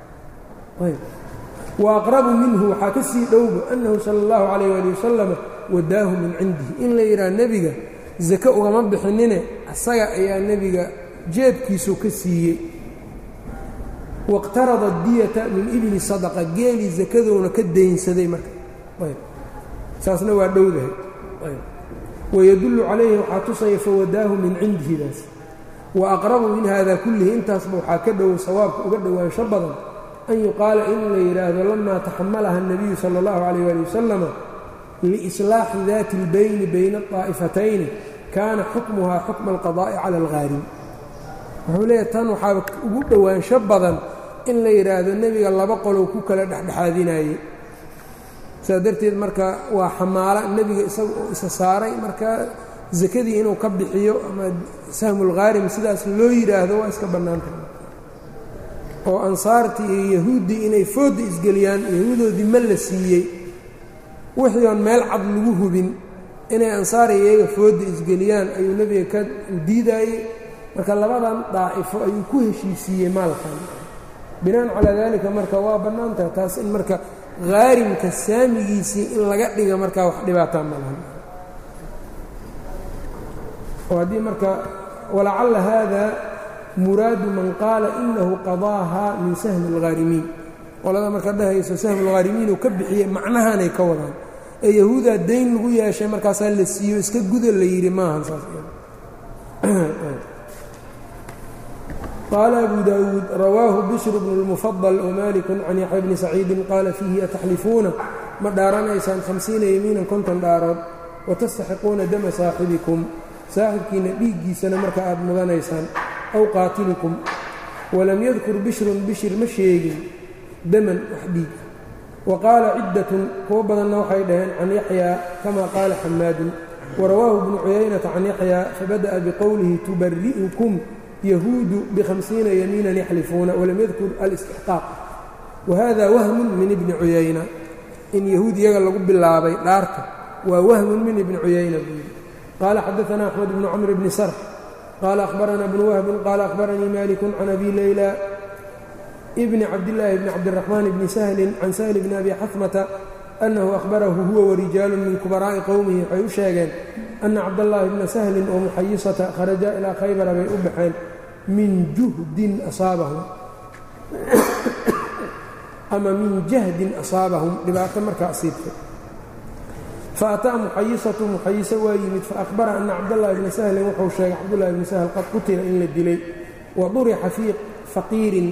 wa aqrabu minhu waxaa ka sii dhowba annahu sala allahu calayh waali wasalam wadaahu min cindihi in la yidhaha nebiga sake ugama bixinine asaga ayaa nebiga jeebkiisuu ka siiyey wاqtarada diyata min ibli sadaqa geelii sakadouna ka daynsaday marka saasna waa dhowdahay wayadullu calayhi waxaa tusaya fawadaahu min cindihidaas wa aqrabu min hada kullihi intaasba waxaa ka dhow sawaabka uga dhowaansho badan an yuqaala in la yidhaahdo lamaa taxamalaha الnabiyu salى اllahu calayh ali wasalama liislaaxi daati اlbayni bayna الطaa'ifatayni kaana xukmuhaa xukma alqadaa'i cala alghaarim wuxuu leeyahy tan waxaa ugu dhowaansho badan in la yidhaahdo nebiga laba qolow ku kala dhexdhexaadinayey sidaa darteed marka waa xamaala nebiga isaga oo isa saaray marka sakadii inuu ka bixiyo ama sahmulkhaarim sidaas loo yidhaahdo waa iska bannaanta oo ansaartii iyo yahuuddii inay foodda isgeliyaan yahuudoodii ma la siiyey wixii oon meel cad lagu hubin inay ansaar iyaga foodda isgeliyaan ayuu nebiga ka diidaayey marka labadan daa'ifo ayuu ku heshiisiiyey maalkan binaan calaa daalika marka waa bannaantaha taas in marka khaarimka saamigiisii in laga dhiga markaa wax dhibaataa ma lahan oo haddii marka walacalla haada muraadu man qaala inahu qadaaha min sahmi اlghaarimiin qolada marka dhahayso sahmi اlghaarimiin uu ka bixiyey macnahanay ka wadaan ee yahuudaa dayn lagu yeeshay markaasaa la siiyo iska guda la yidhi maahan saas qaala abu daawuud rawaahu bishr bnu اlmufadل wmaliku can yaxya bni saciidin qaala fiihi ataxlifuuna ma dhaaranaysaan hamsiina yamiinan konton dhaarood watastaxiquuna dama saaxibikum saaxibkiina dhiiggiisana marka aad mudanaysaan aw qaatilikum walam yadkur bishrun bishir ma sheegin daman wax dhiig wa qaala ciddatun kuwo badanna waxay dhaheen can yaxyaa kama qaala xamaadun warawaahu bnu cuyaynata can yaxyaa fabada'a biqowlihi tubari'ukum yahuudu bhamsiina yamiinan yaxlifuuna walam yadkur alistixqaaq wahada wahmun min ibni cuyayna in yahuud iyaga lagu bilaabay dhaarta waa wahmun min ibni cuyayna buu yidhi qaala xadaana axmed bnu camr bni sarx qaala ahbarana bnu wahbin qaala ahbaranii maliku can abi layla bni cabdillaahi bni cabdiraxmaan bni sahlin can sahli bni abi xafmata annahu ahbarahu huwa warijaalun min kubaraa'i qowmihi waxay u sheegeen ana cabdallaahi bna sahlin oo muxayisata kharaja ilaa khaybara bay u baxeen min juhdin asaabahum ama min jahdin asaabahum dhibaato markaa asiibtay faataa muxayisatu muxayiso waa yimid faahbara ana cabdallaahi bna sahlin wuxuu sheegay cabdullahi bni sahl qad qutila in la dilay wa durixa fii faqiirin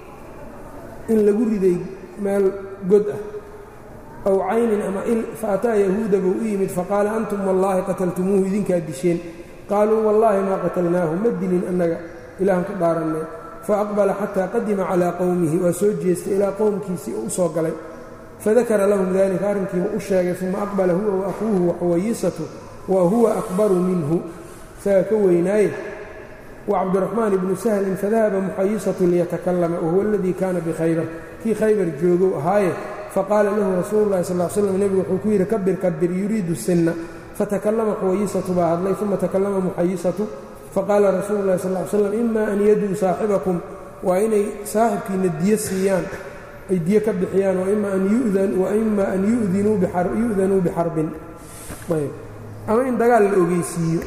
in lagu riday meel god ah aw caynin ama il faataa yahuuda buu u yimid faqaala antum wallaahi qataltumuuhu idinkaa disheen qaaluu wallaahi maa qatalnaahu ma dilin annaga ilaahan ka dhaarannay faaqbala xataa qadima calaa qowmihi waa soo jeestay ilaa qowmkiisii u soo galay fadakara lahum dalika arrinkiiba u sheegay uma aqbala huwa wa akhuuhu waxuwayisatu wa huwa akbaru minhu isaga ka weynaaye wa cabdiraxmaan ibnu sahlin fadahaba muxayisatu liyatakallama wahuwa aladii kaana bikhaybar kii khaybar joogow ahaaye faqaala lahu rasuulu llahi sal slam nebigu wuxuu ku yidhi kabir kabir yuriidu sinna fatakallama xuwayisatu baa hadlay uma takallama muxayisatu faqaala rasuulu llahi sal l slam ima an yaduu saaxibakum waa inay saaxibkiina diyo siiyaan ay diyo ka bixiyaan waima an yu'danuu bixarbin ama in dagaal la ogeysiiyo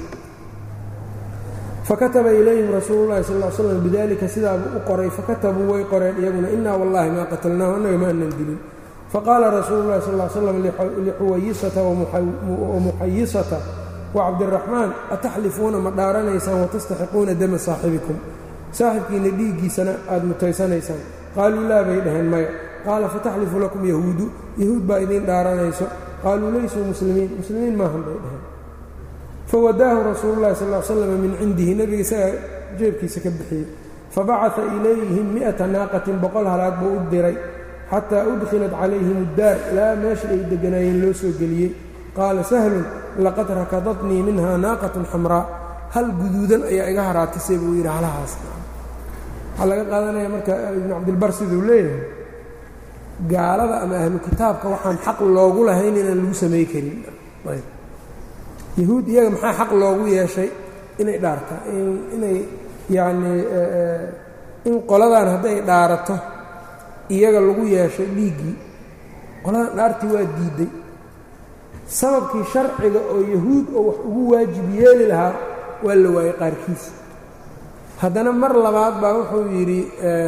fakataba ilayhim rasuulu llahi sal slam bidalika sidaabuu u qoray fakatabuu way qoreen iyaguna inaa wallahi maa qatalnaahu annaga ma anan dilin faqaala rasuulu llahi sal slam lixuwayisata wamuxayisata wacabdiraxmaan ataxlifuuna ma dhaaranaysaan watastaxiquuna dama saaxibikum saaxibkiina dhiiggiisana aad mutaysanaysaan qaaluu laa bay dhaheen maya qaala fataxlifu lakum yahuudu yahuud baa idiin dhaaranayso qaaluu laysuu muslimiin muslimiin maahan bay dhaheen fawadaahu rasuulu llahi sal slam min cindihi nebiga isagaa jeebkiisa ka bixiyey fabacaa ilayhim mi'ata naaqatin boqol halaad buu u diray xataa udkhilat calayhim uddaar ilaa meesha ay degganaayeen loo soo geliyey qaala sahlun laqad rakadatnii minhaa naaqatun xamraa hal guduudan ayaa iga haraatisay buu yidhi halahaas waxaa laga qaadanaya marka ibnu cabdilbar siduu leeyahay gaalada ama ahlu kitaabka waxaan xaq loogu lahayn inaan lagu samay karin yahuud iyaga maxaa xaq loogu yeeshay inay dhaartaa inay yacnii in qoladan hadday dhaarato iyaga lagu yeeshay dhiiggii qoladan dhaartii waa diidday sababkii sharciga oo yahuud oo wax ugu waajib yeeli lahaa waa la waayey qaarkiis haddana mar labaad baa wuxuu yidhi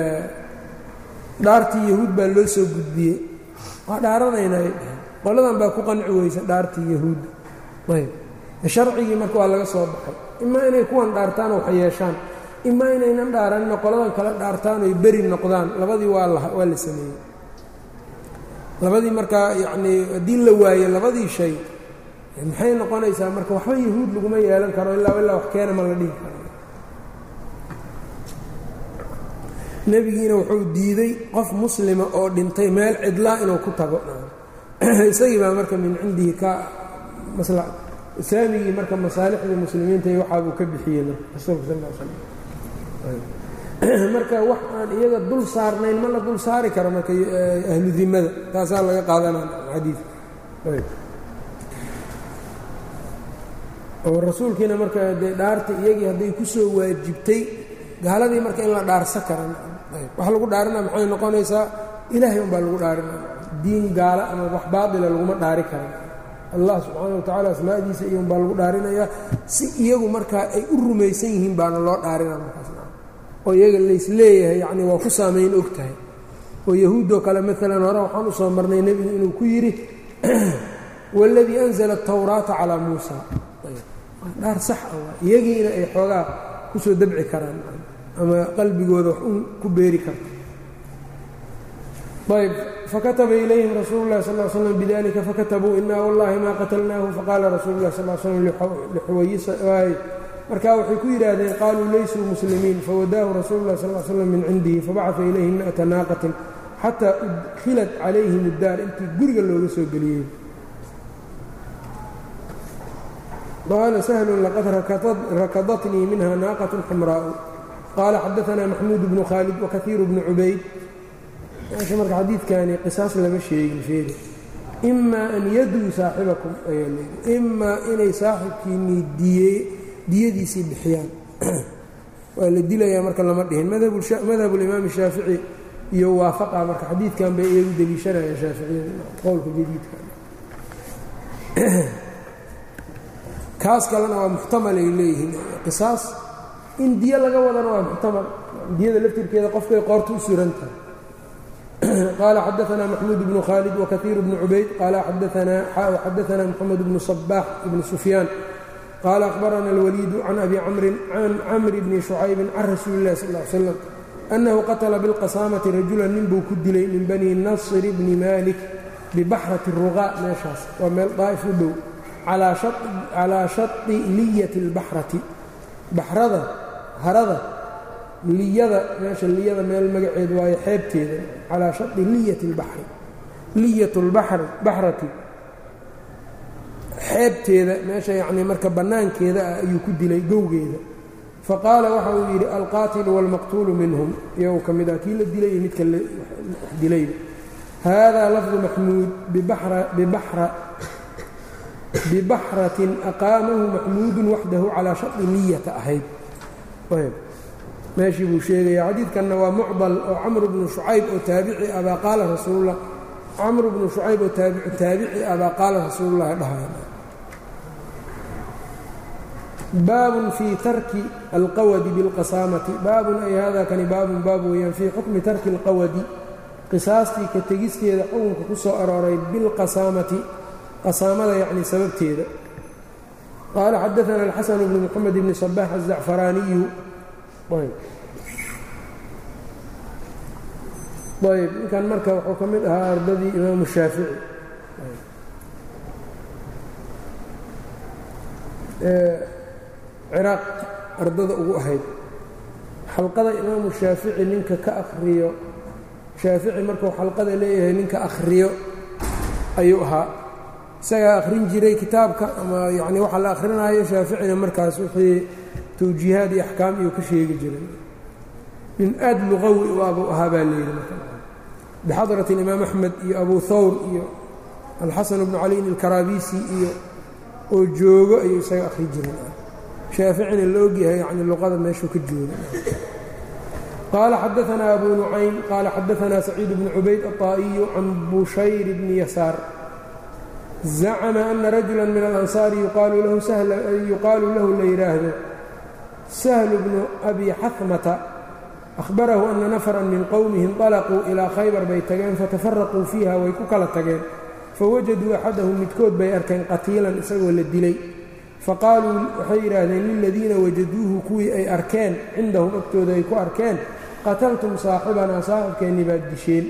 dhaartii yahuud baa loo soo gudbiyey waa dhaaranaynay qoladan baa ku qanci weysa dhaartii yahuudda ayb sharcigii marka waa laga soo baxay imaa inay kuwan dhaartaan wax yeeshaan imaa inaynan dhaaranina qoladan kala dhaartaan oy beri noqdaan labadii waa la waa la sameeyey labadii markaa yacnii haddii la waayo labadii shay maxay noqonaysaa marka waxba yahuud laguma yeelan karo ilaa ilaa wax keena ma la dhihi karo nebigiina wuxuu diiday qof muslima oo dhintay meel cidlaa inuu ku tago isagii baa marka min cindihi ka islaamigii marka masaalixda muslimiinta iyo waxaabuu ka bixiyey marka rasuulka sal l slam marka wax aan iyaga dul saarnayn ma la dul saari karo marka ahlu dimada taasaa laga qaadanaa xadiidka oo rasuulkiina marka dee dhaarta iyagii hadday ku soo waajibtay gaaladii marka in la dhaarsa karan wax lagu dhaarina maxay noqonaysaa ilaahay unbaa lagu dhaarina diin gaala ama wax baatila laguma dhaari karan allah subxaana wa tacala asmaadiisa iyo unbaa lagu dhaarinayaa si iyagu markaa ay u rumaysan yihiin baana loo dhaarina markaas oo iyaga laysleeyahay yacni waa ku saamayn og tahay oo yahuuddoo kale maalan hore waxaan u soo marnay nebigu inuu ku yidhi waladii anzala atawraata calaa muusa dhaar sax ah waa iyagiina ay xoogaa ku soo dabci karaan ama qalbigooda wax un ku beeri karta ayb fakataba ilayhim rasuulu llahi sal slam bidalika fakatabuu inaa wallahi maa qatalnaahu faqaala rasuulu lah sal slam lixuwayisa markaa waxay ku yidhaahdeen qaaluu laysuu muslimiin fawadaahu rasuulu lah sal slam min cindihi fabacaa ilayhim mi'ata naaqatin xataa udkilat calayhim iddaar intii guriga looga soo geliyey qaala sahlun laqad rakadatnii minha naaqat xamraa'u qaala xadaanaa maxmuud bnu khaalid wakaiiru bnu cubayd meesha marka xadiidkani qisaas lama sheegin sheega imaa an yaduu saaxibakum ayaa leeyihi imaa inay saaxibkiinnii diye diyadiisii bixiyaan waa la dilayaa marka lama dhihin madhab اlimaam الshaafici iyo waafaqa marka xadiidkan bay iyagu deliishanayaan shaaficiyada qowlka jadiidka kaas kalena waa muxtamal ay leeyihiin qisaas in diyo laga wadana waa muxtamal diyada laftirkeeda qofkay qoorta u suran tahay qaala xadaanaa maxmuud bnu khaalid wakaiir bnu cubayd qaala xadaanaa moxamed bnu صabaax ibnu sufyaan qaala akhbarana اlwaliidu can abi camrin can camri bni shucaybin can rasuuli اllahi sal ly slam annahu qatla biاlqasaamati rajulan nin buu ku dilay min bani nasr bni malik bibaxrati ruqaa meeshaas waa meel daa'if u dhow calaa shai liyati اlbaxrati baxrada harada liyada meesha liyada meel magaceed waayo xeebteeda calaa shai liyati اlbaxri liyat baxrati xeebteeda meesha yacnii marka bannaankeeda ah ayuu ku dilay gowgeeda faqaala waxa uu yidhi alqaatilu wاlmaqtuulu minhum iyagu ka mid ah kii la dilay iyo midka dilayba haadaa lafdu maxmuud bibaxratin aqaamahu maxmuudun waxdahu calaa shai niyata ahayd meeshii buu sheegaya xadiidkanna waa mucdal oo camr bnu shucayb oo taabici abaa qaala rasuullah camr bnu shucayb oo taabici abaa qaala rasuulullahi dhahay baabun fii tarki alqawadi biاlqasaamati baabun ay hada kani baabun baab weeyaan fii xukmi tarki اlqawadi qisaastii ka tegisteeda xukunka ku soo arooray bilqasaamati qasaamada yacni sababteeda qaala xadaana alxasan bnu moxamed bni صabax aلzacfaraaniyu ayb ninkan marka wuxuu ka mid ahaa ardadii imaamu shaafici ciraaq ardada ugu ahayd xalqada imaamu shaafici ninka ka akhriyo shaafici markuu xalqada leeyahay ninka akhriyo ayuu ahaa isagaa akhrin jiray kitaabka ama yacni waxa la akhrinayo shaaficina markaas wixii tawjiihaad iyo axkaam iyuu ka sheegi jiray nin aad luqawi waabuu ahaa baa layidhi marka bixadrati alimaam axmed iyo abu thawr iyo alxasan bnu caliin alkaraabisi iyo oo joogo ayuu isaga akhri jiray shaaficina la ogyahay yani luqada meeshuu ka jooga qaala xadaanaa abu nucaym qaala xadaanaa saciid bnu cubayd aلطaa'iyu can bushayr bni yasaar zacma ana rajula min alansaari yuqaalu lahu la yidhaahdo sahlu bnu abi xahmata ahbarahu ana nafran min qowmihi inطalaquu ilaa khaybar bay tageen fatafaraquu fiiha way ku kala tageen fawajaduu axadahum midkood bay arkeen qatiilan isagoo la dilay faqaaluu waxay yidhaahdeen liladiina wajaduuhu kuwii ay arkeen cindahum agtooda ay ku arkeen qataltum saaxibanaa saaxibkeennii baad disheen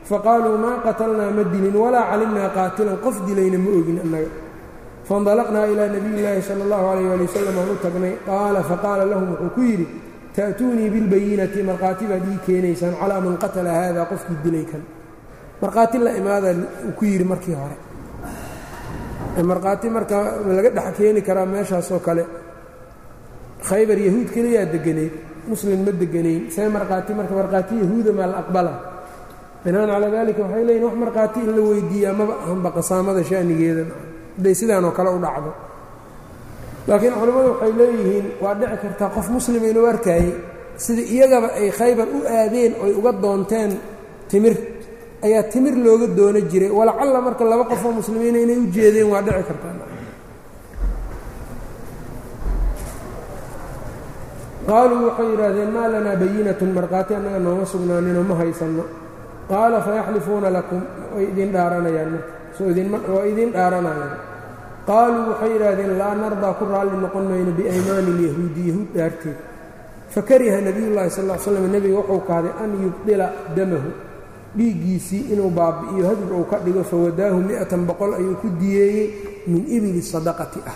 faqaaluu maa qatalnaa ma dilin walaa calimnaa qaatilan qof dilayna ma ogin annaga faindalaqnaa ilaa nabiy llaahi sala allahu calayh waali wasalam aan u tagnay qaala faqaala lahum wuxuu ku yidhi ta'tuunii bilbayinati markhaati baad ii keenaysaan calaa man qatala haada qofkii dilay kan markhaati la imaada uu ku yidhi markii hore markhaati marka laga dhex keeni karaa meeshaasoo kale khaybar yahuud keliyaa deganayd muslim ma deganayn see markhaati marka markhaati yahuuda maa la aqbala binaan calaa daalika waxay leeyihin wax markhaati in la weydiiyaa maba ahanba qasaamada sha'nigeeda hadday sidaanoo kale u dhacdo laakiin culimmadu waxay leeyihiin waa dhici kartaa qof muslima inuu arkaayey sida iyagaba ay khaybar u aadeen oy uga doonteen timir ayaa timir looga doono jiray walacalla marka laba qofoo muslimiina inay u jeedeen waa dhici kartaa qaaluu waxay yidhaahdeen maa lanaa bayinatun markhaati annaga nooma sugnaaninoo ma haysanno qaala fayaxlifuuna lakum way idin dhaaranayaan waa idin dhaaranayaan qaaluu waxay yidhaahdeen laa nardaa ku raalli noqon mayno biaymaani ilyahuudi yahuud dhaarteed fakariha nebiyullaahi sal l slam nebiga wuxuu kahday an yubdila damahu dhiiggiisii inuu baabi'iyo hadur uu ka dhigo fawadaahu miatan boqol ayuu ku diyeeyey min ibili sadaqati ah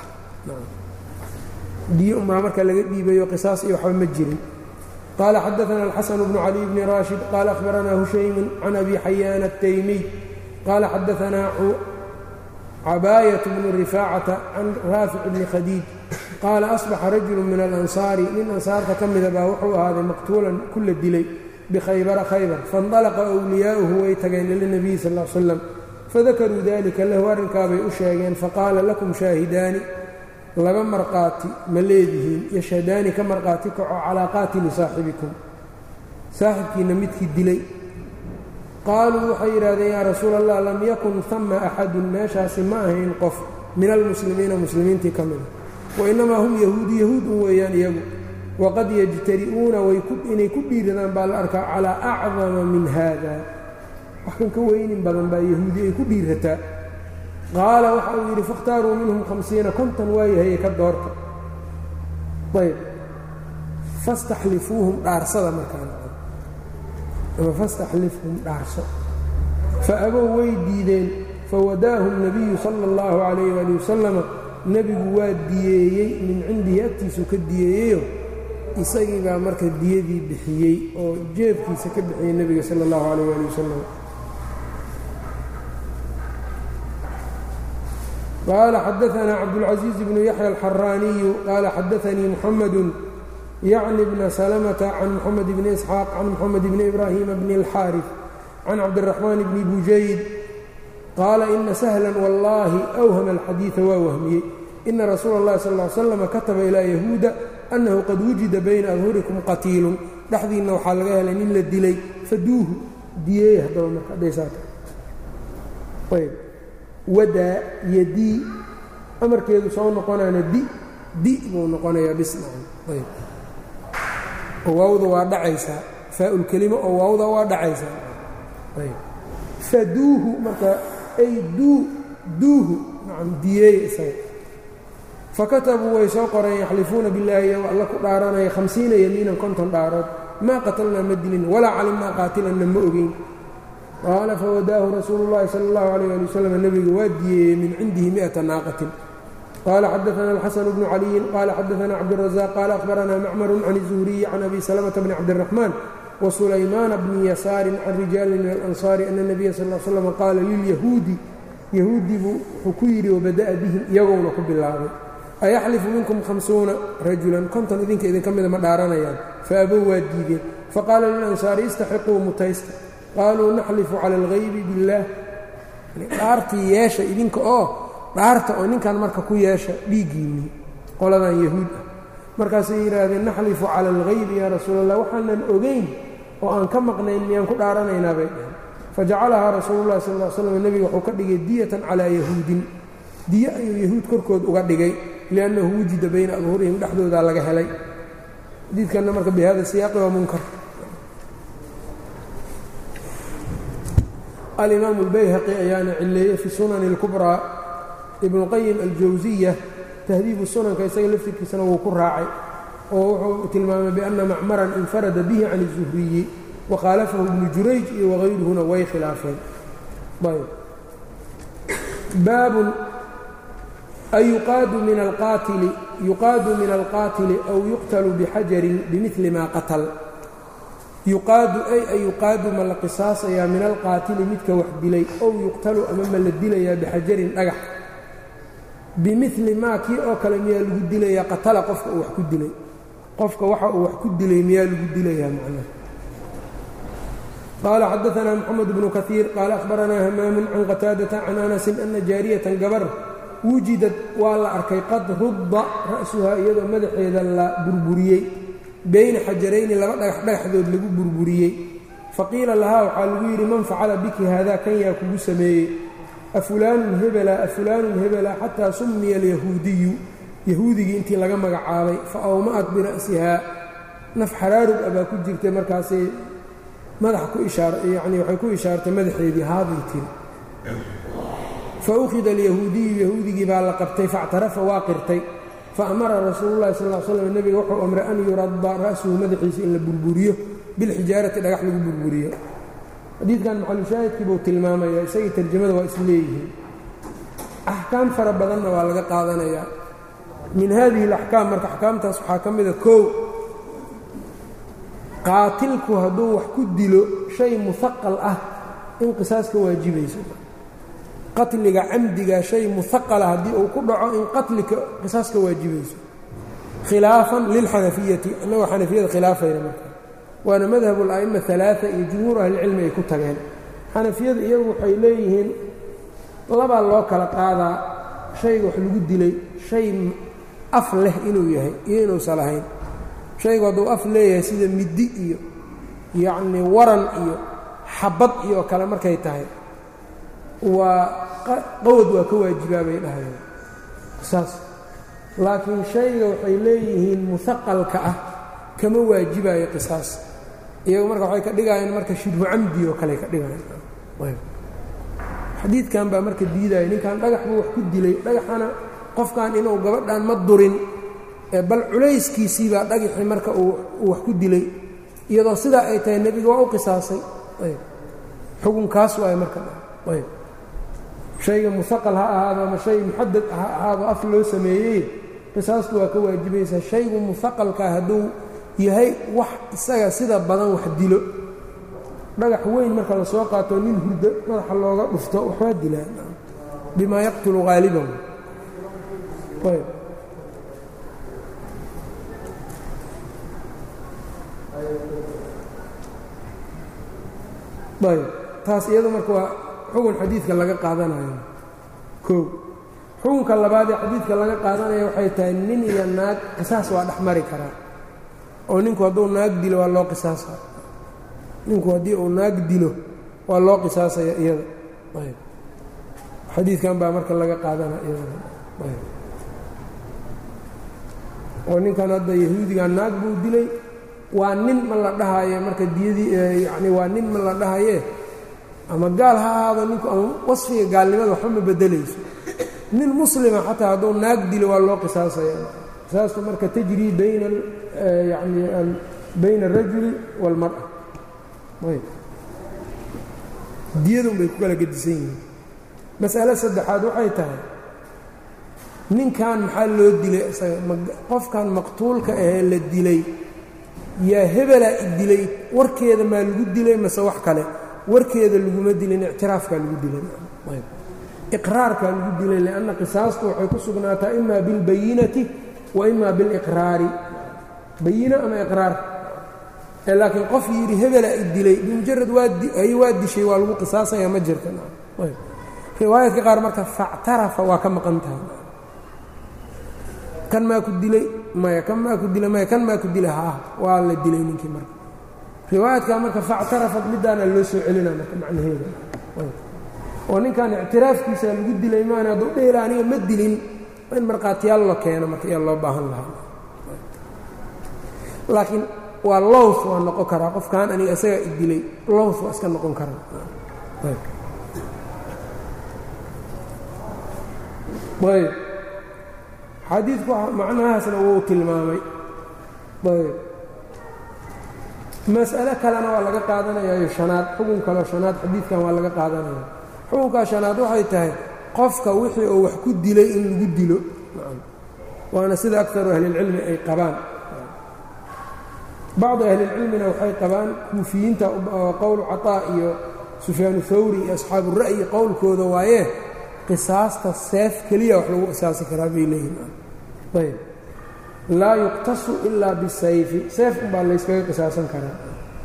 diye umaa marka laga dhiibayo qisaas iyo waxba ma jirin qaala xadaana alxasan bnu cali bni raashid qaala ahbaranaa hushaymun can abi xayaan ataymiy qaala xadaanaa cabaayat bnu rifaacata can raafic bni khadiij qaala asbaxa rajulu min alansaari nin ansaarta ka mida baa wuxuu ahaaday maqtuulan kula dilay bkhaybara khaybar faاndalaqa wliyaa'uhu way tageen ila nebiyi sal l slam fadakaruu dalika lahu arrinkaabay u sheegeen faqaala lakum shaahidaani laba marqaati ma leedihiin yashhadaani ka marqaati kaco calaa qaatili saaxibikum saaxibkiinna midkii dilay qaaluu waxay yidhahdeen yaa rasuul allah lam yakun hama axadun meeshaasi ma ahayn qof min almuslimiina muslimiintii ka mida wainamaa hum yahuudu yahuud un weeyaan iyagu waqad yajtari'uuna inay ku dhiiradaan baa la arkaa calaa acdama min haada wax kan ka weynin badan baa yahuudi ay ku dhiirataa qaala waxa uu yidhi fakhtaaruu minhum hamsiina konton waayahaye ka doorta ayb fastaxlifuuhum dhaarsada markaan ama fastaxlifhum dhaarso fa abow way diideen fawadaahum nabiyu sala اllahu calayh waali wasalama nebigu waa diyeeyey min cindihi agtiisuu ka diyeeyeyo isagii baa marka diyadii bixiyey oo jeebkiisa ka bixiyey nebiga sala اllahu calayh ali wasalam qaala xadaanaa cabdulcaزiiz bnu yaxya alxaraaniyu qaala xadaanii muxamadu yacni bna salamata can muxamed bni isxaaq can muxamed bni ibraahima bni اlxaarif can cabdiraxmaan bni bujayd qaala ina sahla wallaahi awhama alxadiida waa wahmiyey ina rasuula اllahi sal ly slam kataba ilaa yahuuda annahu qad wujida bayna adhurikum qatiilun dhexdiinna waxaa laga helay nin la dilay faduuhu diyeey haddaba marka hadhaysaata ayb wadaa yadii amarkeedu soo noqonaana di di buu noqonayaa bisnacan ayb oo waawda waa dhacaysaa faa-ulkelimo oo waawda waa dhacaysaa ayb faduuhu marka ay duu duuhu nacam diyeeya isaga fakatabuu way soo qoreen yaxlifuuna billaahi iyago alla ku dhaaranaya hamsiina yamiinan konton dhaarood maa qatalnaa ma dilin walaa calimnaa qaatilanna ma ogeyn qaala fawadaahu rasuulu llahi sala allahu alayh ali wasalam nebiga waa diyeeyey min cindihi mi'ata naaqatin qaala xadaana alxasan bnu caliyin qaala xadaana cabdurazaaq qaala ahbaranaa macmarun can izuhriyi can abi salamata bni cabdiraxmaan wa sulaymaana bni yasaarin can rijaalin min alansaari ana nebiya sal l slam qaala lilyahuudi yahuudii buu wuxuu ku yidhi wabada'a bihim iyagouna ku bilaabay ayaxlifu minkum hamsuuna rajulan konton idinka idinka mida ma dhaaranayaan faabow waa diideen faqaala lilansaari istaxiquu mutaysta qaaluu naxlifu cala algaybi biاllaah dhaartii yeesha idinka oo dhaarta oo ninkan marka ku yeesha dhiiggiinnii qoladan yahuud ah markaasay yidhaahdeen naxlifu cala algaybi yaa rasuul allah waxaanan ogeyn oo aan ka maqnayn miyaan ku dhaaranaynaa bay dhaheen fajacalahaa rasuulu llahi sal l slam nebiga wuxuu ka dhigay diyatan calaa yahuudin diyo ayuu yahuud korkood uga dhigay liannahu wujida bayna adhuurihim dhexdoodaa laga helay xadiidkanna marka bi hada siyaaqi waa munkar alimaamu اlbayhaqi ayaana cileeyey fi sunani اlkubraa ibnuqayim aljawsiya tahdiibu sunanka isaga laftirkiisana wuu ku raacay oo wuxuu tilmaamay bianna macmaran infarada bihi can الzuhriyi wakhaalafahu ibnu jurayj iyo wagayruhuna way khilaafeen ayb baabun ayuqaadu min alqaatili yuqaadu min alqaatili aw yuqtalu bixajarin bimili maa qatal yuqaadu ay ay yuqaadu ma la qisaasayaa min alqaatili midka wax dilay ow yuqtalu ama ma la dilayaa bixajarin dhagax bimili maa kii oo kale miyaa lagu dilayaa qatala qofka uu wax ku dilay qofka waxa uu wax ku dilay miyaa lagu dilayaa macnaha qaala xadaanaa moxamed bnu kaiir qaala ahbaranaa hamaamun can qataadata can anasin ana jaariyatan gabar wujidad waa la arkay qad rudda ra'suhaa iyadoo madaxeeda la burburiyey bayna xajarayni laba dhagax dhagaxdood lagu burburiyey faqiila lahaa waxaa lagu yidhi man facala biki haadaa kan yaa kugu sameeyey afulaanun hebela afulaanun hebela xataa summiya alyahuudiyu yahuudigii intii laga magacaabay fa awma'at bira'sihaa naf xaraarug abaa ku jirtay markaasay madaxa ku ishaaryacnii waxay ku ishaartay madaxeedii haaday tiri fa ukhida alyahuudiyu yahuudigii baa la qabtay factarafa waa qirtay faamara rasuulu llahi sal l slam nebiga wuxuu amray an yuradda ra'suhu madaxiisa in la burburiyo bilxijaarati dhagax lagu burburiyo xadiidkan maxalushaahidkii buu tilmaamaya isagii tarjamada waa is leeyihiin axkaam fara badanna waa laga qaadanayaa min hadihi alaxkaam marka axkaamtaas waxaa ka mida kow qaatilku hadduu wax ku dilo shay muhaqal ah in qisaas ka waajibayso qatliga camdiga shay muhaqala haddii uu ku dhaco in qatlika qisaas ka waajibayso khilaafan lilxanafiyati annagoo xanafiyada khilaafayna marka waana madhab ala'ima alaaa iyo jumhuur ahlicilmi ay ku tageen xanafiyadu iyagu waxay leeyihiin labaa loo kala qaadaa shayga wax lagu dilay shay af leh inuu yahay iyo inuusan lahayn shaygu hadduu af leeyahay sida middi iyo yacnii waran iyo xabad iyo kale markay tahay waa qawad waa ka waajibaa bay dhahayeen saas laakiin shayga waxay leeyihiin muhaqalka ah kama waajibayo qisaas iyagu marka waxay ka dhigayeen marka shibhu camdi oo kale ka dhigayeen xadiidkan baa marka diidaya ninkan dhagax buu wax ku dilay dhagaxana qofkan inuu gabadhan ma durin bal culayskiisii baa dhagaxii marka uu wax ku dilay iyadoo sidaa ay tahay nebiga waa u qisaasay xukunkaas waay marka ayb shayga muhaqal ha ahaado ama shay muxadad ha ahaado af loo sameeyey qisaastu waa ka waajibaysaa shaygu muhaqalkaa hadduu yahay wax isaga sida badan wax dilo dhagax weyn marka la soo qaato nin hurdo madaxa looga dhufto waxbaa dilaa bimaa yaqtulu haaliban ayb ayb taas iyado marka waa xugun xadiidka laga qaadanayo kow xukunka labaad ee xadiidka laga qaadanaya waxay tahay nin iyo naag qisaas waa dhex mari karaa oo ninku hadduu naag dilo waa loo qisaasa ninku haddii uu naag dilo waa loo qisaasaya iyada ayb xadiidkan baa marka laga qaadana iyada ayb oo ninkan hadda yahuudiga naag buu dilay waa nin ma la dhahaye marka diyadii yacni waa nin ma la dhahaye ama gaal ha ahaado ninku ama wasfiga gaalnimada waxba ma beddelayso nin muslima xataa hadduu naag dilo waa loo qisaasaya qisaastu marka tajrii bayna yani bayna alrajuli wاlmar'a ayb diyadun bay ku kala gedisan yihiin mas'ale saddexaad waxay tahay ninkan maxaa loo dilay isaga qofkan maqtuulka ahee la dilay yaa hebelaa i dilay warkeeda maa lagu dilay mase wax kale warkeeda laguma dilin ictiraafkaa lagu dilay iqraarkaa lagu dilay lianna qisaastu waxay ku sugnaataa ima bilbayinati wa ima biliqraari bayino ama iqraar laakiin qof yidhi hebelaa i dilay bimujarad waay waa dishay waa lagu qisaasaya ma jirta riwaayadka qaar marka factarafa waa ka maqan tahay kan maa ku dilay maya kan maa ku dilay maya kan maa ku dilay haah waa la dilay ninkii marka riwaayadkaa marka factarafat midaana loo soo celina marka macnaheeda oo ninkan ictiraafkiisa lagu dilay maana hadduu dhehela aniga ma dilin in markhaatiyaal la keeno marka iyaa loo baahan lahaa laakiin waa lows waa noqon karaa qofkan aniga isagaa i dilay lows waa iska noqon karaa ayb xadiidku macnahaasna wuu tilmaamay ayb mas'alo kalena waa laga qaadanayayo shanaad xukun kaleo shanaad xadiidkan waa laga qaadanaya xukunkaa shanaad waxay tahay qofka wixii uu wax ku dilay in lagu dilo waana sida akaru ahlilcilmi ay qabaan bacdi ahlilcilmina waxay qabaan kuufiyiinta qowlu caطaa iyo sufyaanu hawri iyo asxaabu ra'yi qowlkooda waaye qisaasta seef keliya wax lagu qisaasi karaa bay leeyihin ayb laa yuqtasu ilaa bisayfi seef unbaa layskaga qisaasan karaa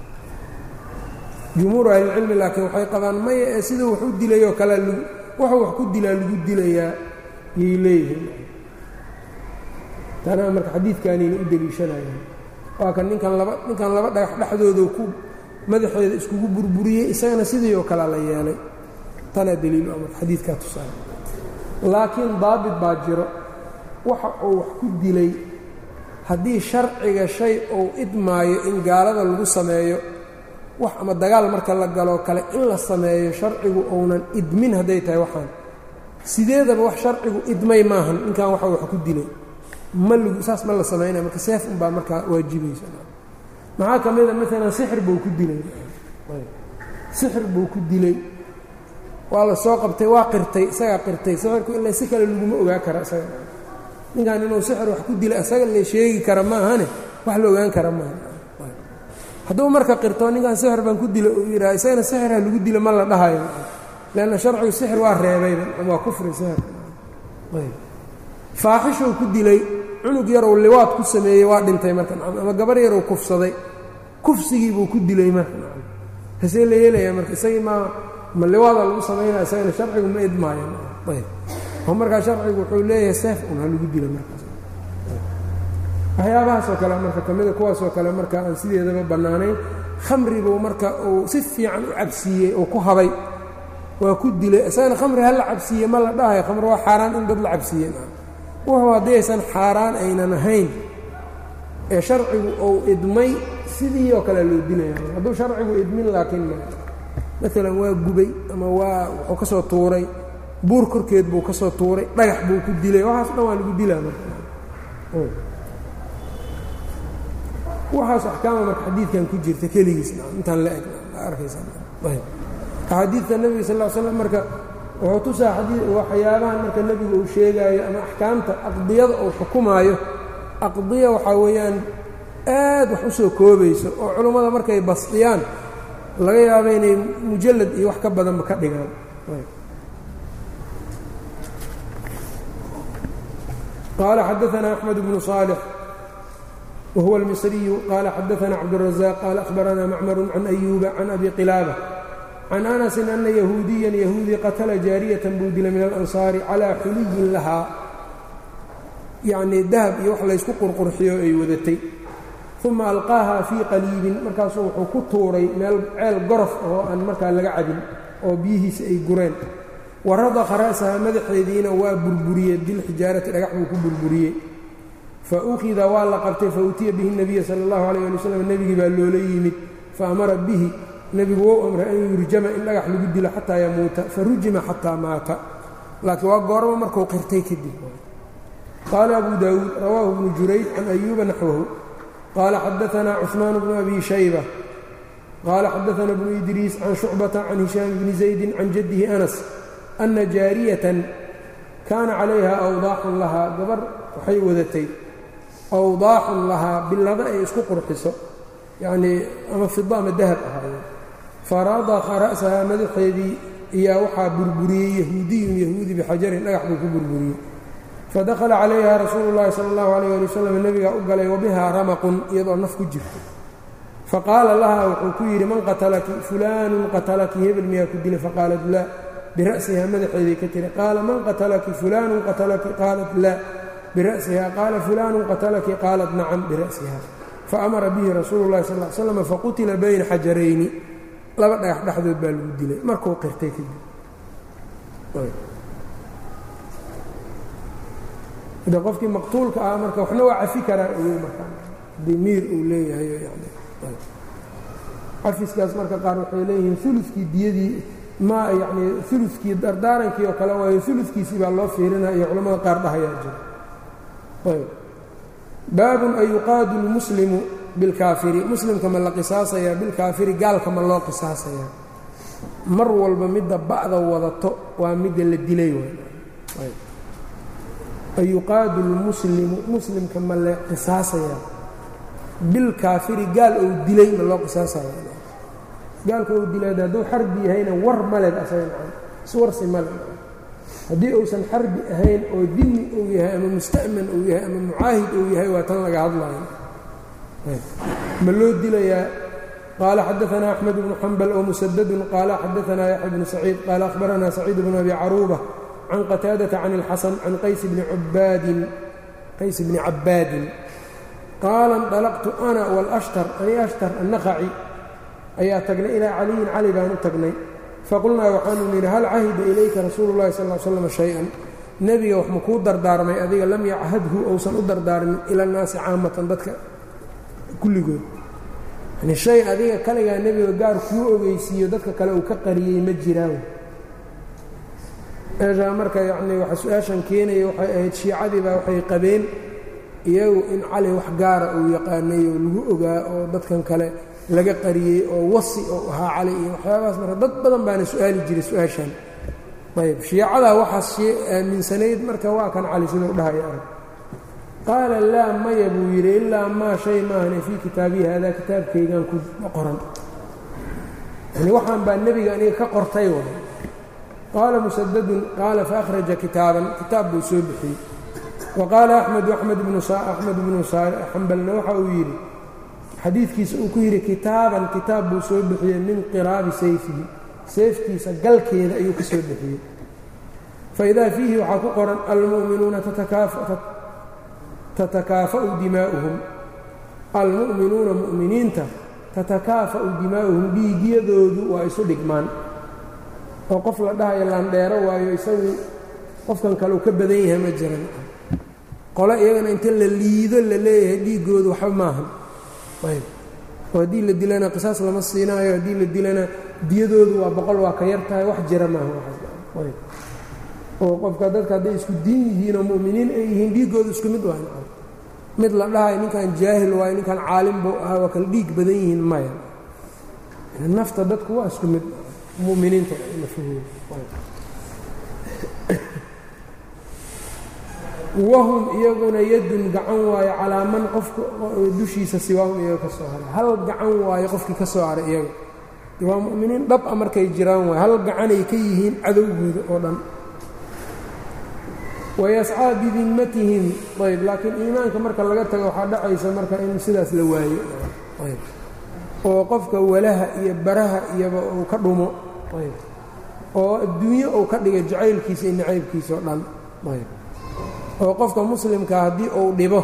jumhuuru ahlilcilmi laakiin waxay qabaan maya ee siduu wax u dilayoo kale wuxuu wax ku dilaa lagu dilayaa yay leeyihiin tanaa marka xadiidkaanayna u deliishanayaan waa kan ninkan laba ninkan laba dhagax dhexdooda ku madaxeeda iskugu burburiyey isagana sidii oo kale la yeelay tanaa daliilu marka xadiidkaa tusaale laakiin daabit baa jiro waxa uu wax ku dilay haddii sharciga shay uu idmaayo in gaalada lagu sameeyo wax ama dagaal marka la galoo kale in la sameeyo sharcigu uunan idmin hadday tahay waxaan sideedaba wax sharcigu idmay maahan ninkan waxa wax ku dilay ma lgu saas ma la samaynaya marka seef unbaa markaa waajibaysa maxaa ka mida maalan sixir buu ku dilay sixir buu ku dilay waa la soo qabtay waa qirtay isagaa qirtay sixirku ilaa si kale laguma ogaa kara isaga ninkan inuu sixir wax ku dilay isaga la sheegi kara maahane wax la ogaan kara maaha hadduu marka qirto ninkan sixir baan ku dila uu yidhaha isagana sixirha lagu dila ma la dhahayo leanna sharcigu sixir waa reebayba waa kufri sixirka faaxishuu ku dilay cunug yarow liwaad ku sameeyey waa dhintay marka ama gabar yarow kufsaday kufsigii buu ku dilay marka hasee la yeelayaa marka isagii maa ma liwaada lagu samaynaya isagana sharcigu ma idmaayo ayb oo markaa sharcigu wuxuu leeyahay seef un ha lagu dila markaas waxyaabahaasoo kale marka ka mida kuwaasoo kale marka aan sideedaba bannaanayn khamri buu marka uu si fiican u cabsiiyey oo ku habay waa ku dilay isagana khamri ha la cabsiiye ma la dhahayo khamri waa xaaraan in dad la cabsiiye wuxuu haddii aysan xaaraan aynan ahayn ee sharcigu uu idmay sidii oo kale loo dilaya hadduu sharcigu idmin laakiin ma maalan waa gubay ama waa wuxuu ka soo tuuray buur korkeed buu ka soo tuuray dhagax buu ku dilay waxaas dhan waa lagu dilaa marka waxaas axkaama marka xadiidkan ku jirta keligiis intaan la eg arkaysaxaadiidta nebiga sal l slam marka wuxuu tusaa waxyaabahan marka nebigu uu sheegaayo ama axkaamta aqdiyada uu xukumaayo aqdiya waxaa weeyaan aad wax u soo koobayso oo culummada markay basdiyaan laga yaabo inay mujallad iyo wax ka badanba ka dhigaan qaala xadaanaa axmed bnu صaalix whuwa اlmisriyu qaala xadaana cabdالrazaq qaala ahbaranaa macmaru can ayuuba can abi qilaaba can anasin ana yahuudiyan yahuudi qatala jaariyatan buu dilay min alansaari calaa xuliyin lahaa yacnii dahab iyo wax laysku qurqurxiyo ay wadatay uma alqaaha fii qaliibin markaasuu wuxuu ku tuuray meel ceel gorof oo aan markaa laga cabin oo biyihiisa ay gureen wa radakha ra'saha madaxeediina waa burburiyey bilxijaarati dhagax buu ku burburiyey fa ukhida waa la qabtay fa utiya bihi nabiya sala allahu alayh ali wasalam nebigii baa loola yimid fa amara bihi nebigu wou amray an yurjama in dhagax lagu dilo xataa yamuuta fa rujima xataa maata laakiin waa goormo markuu qirtay kadib qaala abu daawuud rawaahu bnu jurayd can ayuuba naxwahu qaala xadaanaa cuثmaan bnu abi shayba qaala xadaana bnu idriis can shucbata can hishaam bni zaydin can jaddihi anas ana jaariyatan kaana calayha awdaaxun lahaa gabar waxay wadatay awdaaxun lahaa billada ay isku qurxiso yacnii ama fida ama dahab ahaayeen faradakha ra'sahaa madaxeedii iyaa waxaa burburiyey yahuudiyun yahuudi bixajarin dhagax buu ku burburiyey fadakhala calayha rasuulu llahi sala allahu alayh ali wasalam nebigaa u galay wabihaa ramaqun iyadoo naf ku jirto faqaala laha wuxuu ku yidhi man qatalaki fulaanun qatalaki hebel miyaa ku dilay faqaalat laa bira'sihaa madaxeedii ka tiri qaala man qatalaki fulaanun qatalaki qaalat laa bira'siha qaala fulaanun qatalaki qaalat nacam bira'siha faamara bihi rasuulu llahi sal l slam faqutila bayna xajarayni laba dhagax dhexdood baa lagu dilay markuu qirtay kadib de qofkii maqtuulka ah marka waxna waa cafi karaa ogow marka haddii miir uu leeyahay cafiskaas marka qaar waxay leeyihiin ulukii diyadii ma yani ulukii dardaarankii oo kale waayo ulufkiisii baa loo fiirinaya iyo culamada qaar dhahayaa jira baabun an yuqaadu lmuslimu bilkaafiri muslimka ma la qisaasayaa bilkaafiri gaalka ma loo qisaasayaa mar walba midda ba'da wadato waa midda la dilay ayuqaadu lmuslimu muslimka ma la qisaasayaa bilkaafiri gaal ou dilay ma loo qisaasaya gaalka ou dilay hadduu xarbi yahayna war maled asaga iswarsi male haddii uusan xarbi ahayn oo dimi uu yahay ama musta'man uu yahay ama mucaahid uu yahay waa tan laga hadlayo ma loo dilayaa qaala xadaanaa axmed bnu xambal oo musadadun qaala xadaanaa yaxya bnu saciid qaala ahbaranaa saciid bnu abi caruuba can qataadata can اlxasan can qays bni cabaadin qays bni cabaadin qaala اnطalaqtu ana wاlashtar ani ashtar annaqaci ayaa tagnay ilaa caliyin cali baan u tagnay faqulnaa waxaanu nidhi hal cahida ilayka rasuulu llahi sal slam shay-an nebiga wax makuu dardaarmay adiga lam yachadhu ousan u dardaarmin ila annaasi caamatan dadka kulligood yani shay adiga kaligaa nebiga gaar kuu ogeysiiyo dadka kale uu ka qariyey ma jiraan meeshaa marka yacnii waxa su-aashan keenaya waxay ahayd shiicadii baa waxay qabeen iyagu in cali wax gaara uu yaqaanay oo lagu ogaa oo dadkan kale laga qariyey oo wasi oo ahaa cali iyo waxyaabahaas marka dad badan baana su-aali jiray su-aashan ayb shiicadaa waxaas aaminsanayd marka waa kan cali siduu dhahaya arag qaala laa maya buu yidhi ilaa maa shay maahane fii kitaabihi haadaa kitaabkaygan ku qoran yani waxaan baa nebiga aniga ka qortay waay qaala musadadun qaala faأkhraja kitaaban kitaab buu soo bixiyey wa qaala axmedu axmed bnu xambalna waxa uu yidhi xadiidkiisa uu ku yidhi kitaaban kitaab buu soo bixiyey min qiraabi sayfihi seeftiisa galkeeda ayuu ka soo bixiyey faidaa fiihi waxaa ku qoran almu'minuuna tatakaafa'u dimaa'uhum almu'minuuna mu'miniinta tatakaafa'u dimaa'uhum dhiigyadoodu waa isu dhigmaan oo qof la dhahayo laandheero waayo isagu qofkan kale uu ka badan yahay ma jiran qole iyagana inta la liido la leeyahay dhiiggoodu waxba maahan ayb oo haddii la dilana qisaas lama siinaayo haddii la dilana diyadoodu waa boqol waa ka yar tahay wax jira maaha ayb oo qofka dadka hadday isku diin yihiin oo mu'miniin ay yihiin dhiiggoodu isku mid waa mid la dhahayo ninkan jaahil waayo ninkan caalim buu ahaa waa kala dhiig badan yihiin maya nafta dadku waa isku mid muminiinta wahum iyaguna yadun gacan waayo calaa man qofka dushiisa siwaahum iyaga ka soo haray hal gacan waayo qofkii ka soo haray iyaga waa mu'miniin dhab a markay jiraan waay hal gacanay ka yihiin cadowgooda oo dhan wayascaa bidimmatihim ayb laakiin iimaanka marka laga tago waxaa dhacaysa marka in sidaas la waayo ayb oo qofka walaha iyo baraha iyoba uu ka dhumo ayb oo adduunyo uu ka dhigay jacaylkiisa iyo nacaybkiisa oo dhan ayb oo qofka muslimkaa haddii uu dhibo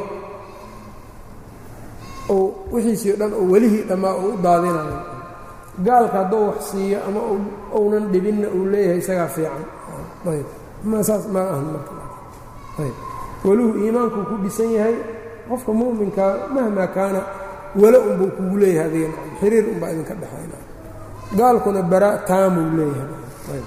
uu wixiisii o dhan oo welihii dhammaa uu u daadinayo gaalka hadduu wax siiyo ama uunan dhibinna uu leeyahay isagaa fiican ayb ma saas ma ahan marka ayb weluhu iimaankuu ku dhisan yahay qofka mu'minkaa mahmaa kaana walo unbuu kugu leeyahay adiga xiriir unbaa idinka dhexayna gaalkuna bara taamuu leeyahay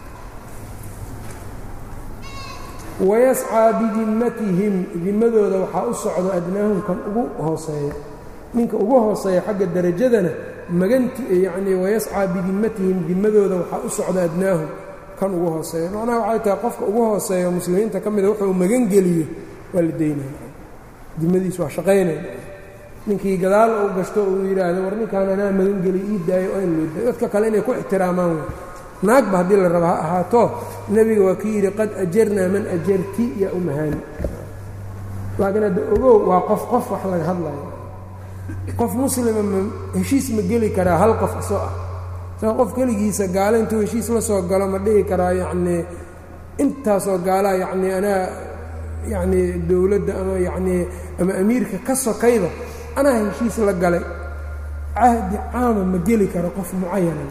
wayascaa bidimmatihim dimadooda waxaa u socdo adnaahum kan ugu hooseeya ninka ugu hooseeya xagga derajadana maganti yacnii wayascaa bidimmatihim dimadooda waxaa u socdo adnaahum kan ugu hooseeya macnaha waxay tahay qofka ugu hooseeya muslimiinta ka mida wuxuu magangeliyo waa la daynaya dimadiis waa shaqaynaya ninkii gadaal uu gashto uu yidhaahdo war ninkaan anaa magangeliyo ii daayo oo in loo daayo dadka kale inay ku ixtiraamaan wey naagba haddii la raba ha ahaato nebiga waa kii yidhi qad ajarnaa man ajarti yaa umahaani laakiin hadda ogow waa qof qof wax laga hadlayo qof muslima ma heshiis ma geli karaa hal qof isoo ah sao qof keligiisa gaalo intuu heshiis la soo galo ma dhihi karaa yacnii intaasoo gaalaa yacnii anaa yacnii dowladda ama yacnii ama amiirka ka sokayba anaa heshiis la galay cahdi caama ma geli karo qof mucayana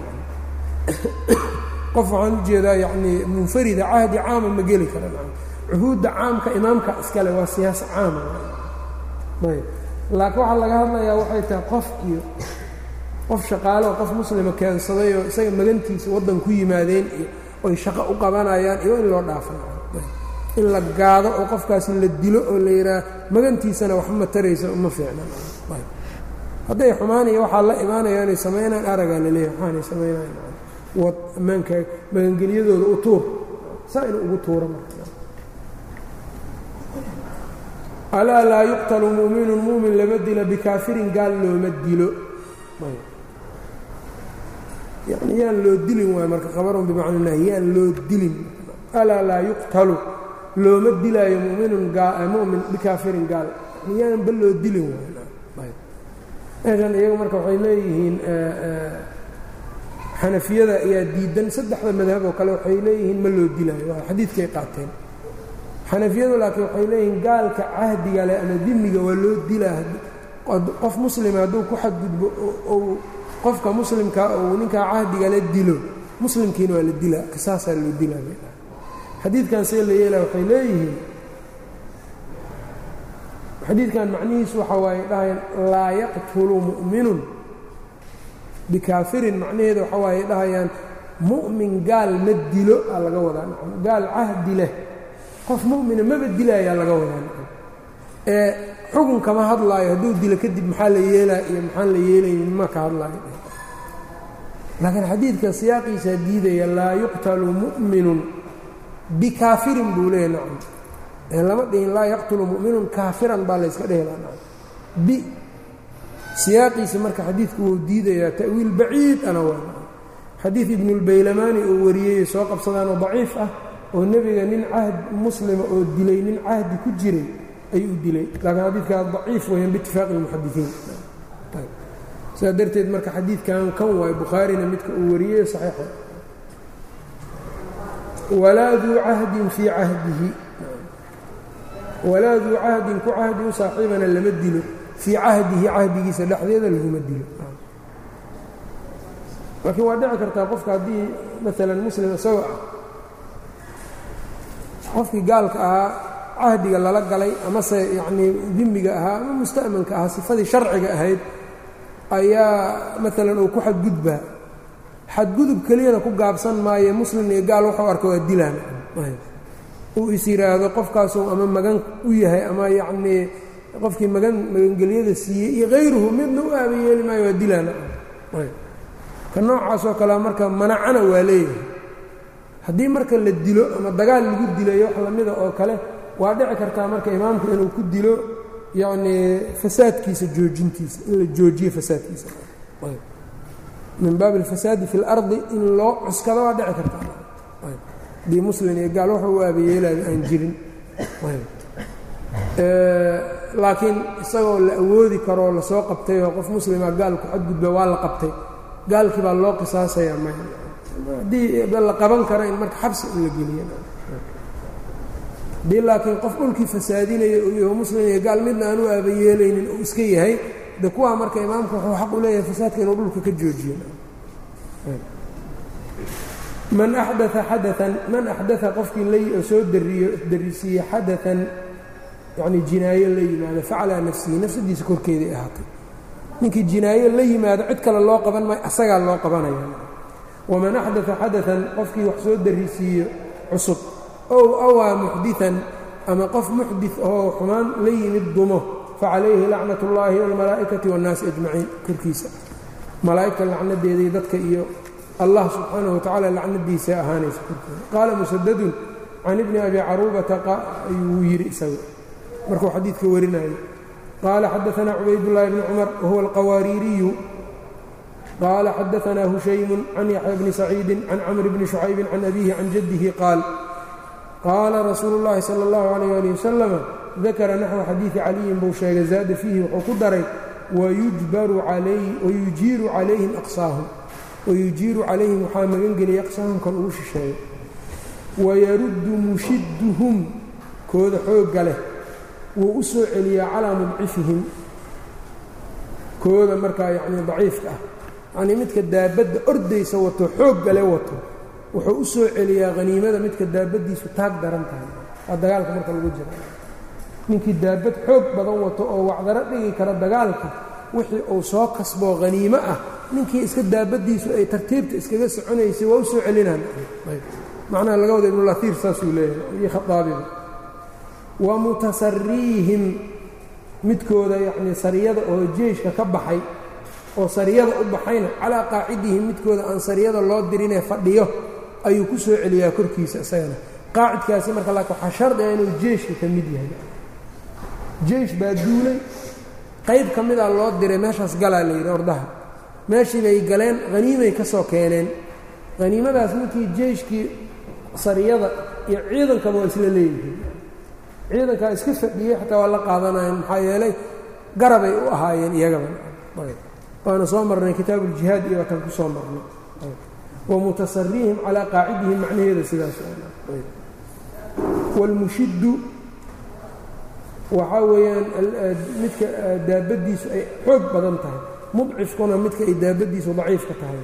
qof waxaan u jeedaa yacnii munfarida cahdi caama ma geli kara cuhuudda caamka imaamka iskale waa siyaasa caama ayb laakiin waxaa laga hadlayaa waxay tahay qof iyo qof shaqaaleoo qof muslima keensaday oo isaga magantiisa waddan ku yimaadeen iyo oy shaqo u qabanayaan iyo in loo dhaafo in la gaado oo qofkaasi la dilo oo la yidhaah magantiisana waxma taraysa uma fiicna hadday xumaanaya waxaa la imaanaya inay samaynaan aragaa laleeyahay waxaanay samaynayan wad ammaanka magangelyadooda u tuur saa inuu ugu tuuro marka alaa laa yuqtalu mu'minun mu'min lama dilo bikaafirin gaal looma dilo yani yaan loo dilin waay marka khabarun bimacna nahy yaan loo dilin alaa laa yuqtalu looma dilaayo muminun mumin bikaafirin gaal yani yaanba loo dilin waay meeshan iyagu marka waxay leeyihiin xanafiyada ayaa diidan saddexda madhab oo kale waxay leeyihiin ma loo dilaayo waa xadiidkay qaateen xanafiyadu laakiin waxay leeyihiin gaalka cahdiga leh ama dimiga waa loo dilaa qof muslima hadduu ku xadgudbo ou qofka muslimkaa ou ninkaa cahdiga la dilo muslimkiina waa la dilaa qisaasaa loo dilaa xadiidkan see la yeelaa waxay leeyihiin xadiidkan macnihiisu waxa waaye dhahayaan laa yaqtulu mu'minun bikaafirin macnaheeda waxa waaye dhahayaan mu'min gaal ma dilo aa laga wadaa nacam gaal cahdi leh qof mu'mina maba dilaayaa laga wadaa nacam ee xugun kama hadlaayo hadduu dilo kadib maxaa la yeelaa iyo maxaan la yeelaynin ma ka hadlaayo laakiin xadiidka siyaaqiisaa diidaya laa yuqtalu mu'minun bikaafirin buu leeyahy nacam lama dhihin laa yaqtulu mu'minun kaafiran baa layska dhehela nacam bi siyaaqiisa marka xadiidku wuu diidayaa ta'wiil baciid ana waa xadiid ibnulbaylamaani oo wariyey soo qabsadaanoo daciif ah oo nebiga nin cahd muslima oo dilay nin cahdi ku jiray ayuu dilay laakiin xadiidkaa daciif weeyaan biitifaaqi اlmuxadisiin sidaa darteed marka xadiidkan kan waay bukhaarina midka uu wariyey saxiixa walaa duu cahdin fii cahdihi walaa duu cahdin ku cahdi u saaxiibana lama dilo fii cahdihi cahdigiisa dhexdeeda laguma dilo laakiin waa dhici kartaa qofka haddii maalan muslim isagoo ah qofkii gaalka ahaa cahdiga lala galay amase yacnii dimiga ahaa ama musta'manka ahaa sifadii sharciga ahayd ayaa maalan uu ku xadgudbaa xadgudub keliyana ku gaabsan maayo muslim iyo gaal waxuu arka waa dilaan uu is yidhaahdo qofkaasuu ama magan u yahay ama yacnii qofkii magan magangelyada siiyey iyo hayruhu midna u aaba yeeli maayo waa dilaana ka noocaasoo kalea marka manacana waa leeyahay haddii marka la dilo ama dagaal lagu dilayo wax lamida oo kale waa dhici kartaa marka imaamku inuu ku dilo yacnii fasaadkiisa joojintiisa in la joojiyo fasaadkiisa min baabi alfasaadi fi اlardi in loo cuskado waa dhici kartaa haddii muslim iyo gaal waxa u aabayeelaayo aan jirin laakiin isagoo la awoodi karoo lasoo qabtay oo qof muslima gaalku xadgudba waa la qabtay gaalkii baa loo qisaasaya may haddii la qaban karo in marka xabsi in la geliyo haddii laakiin qof dhulkii fasaadinaya uu yaho muslim iyo gaal midna aan u aabayeelaynin uu iska yahay de kuwaa marka imaamka wuxuu xaq u leeyahay fasaadka inuu dhulka ka joojiyo man axdaa xadaan man axdaa qofkii la soo dariyo darisiiye xadaan yacnii jinaayo la yimaado facalaa nafsihi nafsadiisa korkeeday ahaatay ninkii jinaayo la yimaado cid kale loo qaban maayo asagaa loo qabanaya waman axdaa xadaan qofkii wax soo darisiiyo cusub ow awaa muxdian ama qof muxdi oo xumaan la yimid dumo facalayhi lacnat اllaahi wاlmalaa'ikati wاnnaasi ajmaciin korkiisa malaa'igta lacnadeedii dadka iyo allah subxaanaه wa tacala lacnadiisa ahaanaysa korkooda qaala musadadun can ibni abi caruubata ayuu yidhi isaga markuu xadiidka warinayay qaala xadaثna cubaydالlahi bni cumar wahuwa alqawaariiriyu qaala xadaثna hushaymu can yaxya bni saciidi can camr bni shucaybi can abihi can jaddihi qaal qaala rasuulu اllahi salى اllahu عalيyه ali wasalam dakara naxو xadiiثi caliyin buu sheegay zaada fiihi wuxuu ku daray wayujiiru calayhim aqsaahum wayujiiru calayhim waxaa magan geliyay aqsaahum kan ugu shisheeyo wayaruddu mushidduhum kooda xoogga leh wuu u soo celiyaa calaa mudcifihim kooda markaa yacnii daciifka ah yacnii midka daabadda ordaysa wato xoogga le wato wuxuu u soo celiyaa haniimada midka daabaddiisu taag daran tahay waa dagaalka marka lagu jira ninkii daabad xoog badan wato oo wacdaro dhigi kara dagaalka wixii uu soo kasboo haniimo ah ninkii iska daabaddiisu ay tartiibta iskaga soconaysay waa u soo celinaan macnaha laga wada ibnulaiir saasuu leeyahay iyo khaaabiba wa mutasariihim midkooda yacnii sariyada oo jeeshka ka baxay oo sariyada u baxayna calaa qaacidihi midkooda aan sariyada loo dirinee fadhiyo ayuu ku soo celiyaa korkiisa isagana qaacidkaasi marka laakiin waxaa shardi ah inuu jeeshka ka mid yahay jeesh baa duulay qayb ka mida loo diray meeshaas galaa la yidhi ordaha meeshii bay galeen haniimay ka soo keeneen haniimadaas ninkii jeeshkii sariyada iyo ciidankaba waa isla leeyihiin ciidankaa iska fadhiyey xataa waa la qaadanayan maxaa yeelay garabay u ahaayeen iyagaba waana soo marnay kitaabu uljihaad iyo waatan ku soo marnay wa mutasarihim calaa qaacidihim macnaheeda sidaas wاlmushiddu waxaa weeyaan midka daabaddiisu ay xoog badan tahay mudcifkuna midka ay daabaddiisu daciifka tahay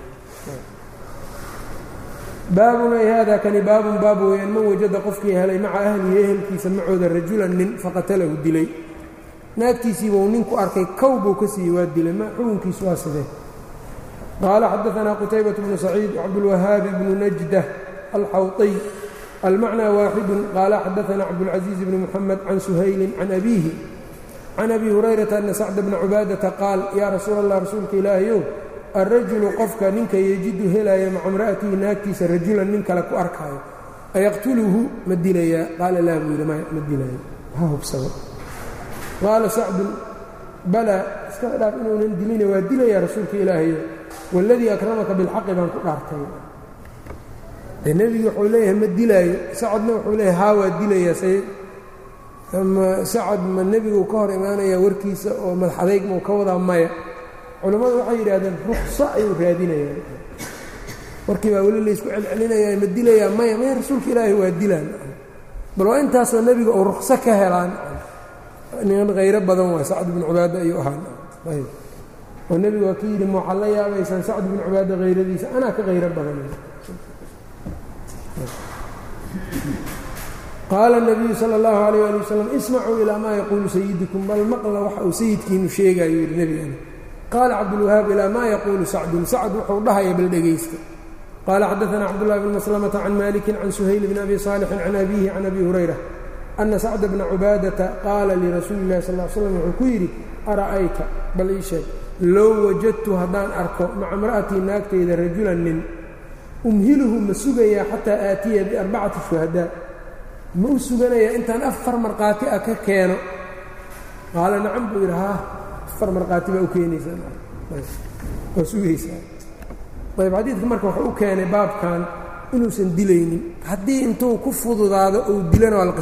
baabun ay hada kani baabun baab weeyaan man wajada qofkii helay maca ahlihi ehelkiisa macooda rajulan nin faqatalahu dilay naagtiisiibuu ninku arkay kow buu ka siiyey waa dilay ma xukunkiisu waa sidee qaala xadaanaa qutaybaة bnu saciid cabdulwahaabi bnu najda alxawطiy almacnى waaxidu qaala xadaanaa cabdاlcaزiiz bni muxamed can suhayli can abiihi can abi hurayrata ana sacda bna cubaadata qaal yaa rasuul allah rasuulka ilaahayow alrajulu qofka ninka yejidu helaya maca imra'atihi naagtiisa rajulan nin kale ku arkaayo ayaqtuluhu ma dilayaa qaala laa buu yidhi ma dilayo ha hubsado qaala sacdun balaa iska dhaaf inuunan dilina waa dilayaa rasuulka ilaahayo waladii akramaka bilxaqi baan ku dhaartay de nebigi wuxuu leeyahay ma dilaayo sacadna wuxuu leeyahay haa waa dilayaa say ama sacad ma nebigu ka hor imaanayaa warkiisa oo madax adayg mau ka wadaa maya culammadu waxay yidhaahdeen ruqso ayuu raadinayaan warkii baa weli laysku celcelinaya ma dilayaa maya maya rasuulka ilaahay waa dilaan bal waa intaasoo nebiga uu ruqso ka helaan nin khayro badan waay sacd binu cubaada ayuu ahaa ayb oo nebigu waa ka yidhi ma waxaad la yaabaysaan sacd binu cubaada hayradiisa anaa ka khayro badanay qaala الnabiyu salى اllahu alayh ali wasalam ismacuu ilaa maa yaquulu sayidukum bal maqla waxa uu sayidkiinu sheegayo yidhi nebigana qaala cabdulwahaab ilaa maa yaquulu sacdun sacd wuxuu dhahaya bal dhegaysta qaala xadaثna cabdullahi bn maslamata can maliki can suhayl bn abi saalixin can abihi can abi hurayra ana sacda bna cubaadata qaala lirasuuli اllahi sal l slam wuxuu ku yidhi ara'ayta bal ii sheeg low wajadtu haddaan arko maca imra'atii naagtayda rajulan nin umhiluhu ma sugayaa xataa aatiya biarbacati shuhadaa ma u suganayaa intaan afar markhaati ah ka keeno qaala nacam buu yidhi haa afar markhaati baa u keenaysaa waa sugaysaa ayb xadiidka marka wuxuu u keenay baabkan inuusan dilaynin haddii intuu ku fududaado uu dilona waa la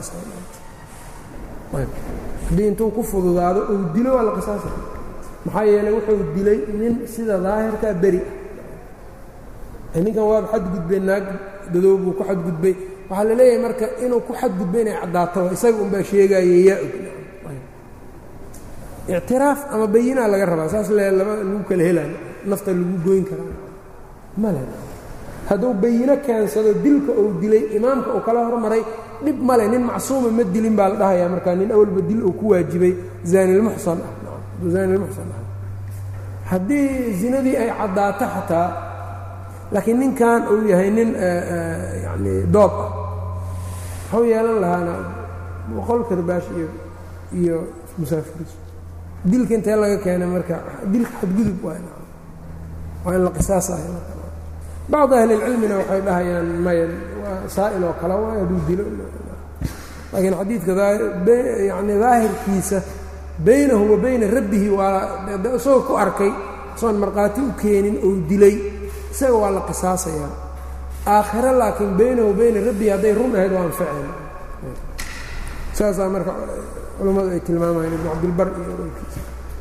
qisaasahaddii intuu ku fududaado uu dilo waa la qisaasa maxaa yeeley wuxuu dilay nin sida daahirkaa beri ah ninkan waaba xadgudbay naag dadow buu ku xadgudbay waxaa la leeyahay marka inuu ku xadgudbay inay caddaato isaga unbaa sheegaaye yaa og ictiraaf ama bayinaa laga rabaa saas le laba lagu kala helaayo nafta lagu goyn karaa male hadduu bayino keensado dilka uu dilay imaamka uu kala hormaray dhib male nin macsuuma ma dilin baa la dhahayaa markaa nin awalba dil uu ku waajibay zaanilmuxsan ah zaanilmuxsan ah haddii zinadii ay caddaato xataa laakiin ninkan uu yahay nin yani doob ah waxuu yeelan lahaana boqol karbaash iyo iyo musaafiris dilka intee laga keenay marka dilka xadgudub waa in la qisaasayo bacd ahlilcilmina waxay dhahayaan maya waa saa'il oo kale waa hadduu dilo laakiin xadiidka yani daahirkiisa baynahu wa bayna rabbihi waa isagoo ku arkay soon markhaati u keenin ou dilay isaga waa la qisaasayaa aakhiro laakiin baynahu bayna rabbihi hadday run ahayd waa anfaceen saasaa marka culammadu ay tilmaamayeen ibnu cabdilbar iyo orkiisa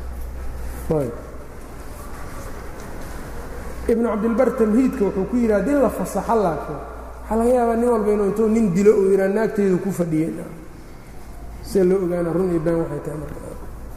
ibnu cabdilbar tamhiidka wuxuu ku yidhi haddii la fasaxo laakiin waxaa laga yaabaa nin walba inuu intuu nin dilo uu yidhaa naagteydu ku fadhiyey see loo ogaana run iyo been waxay tahay marka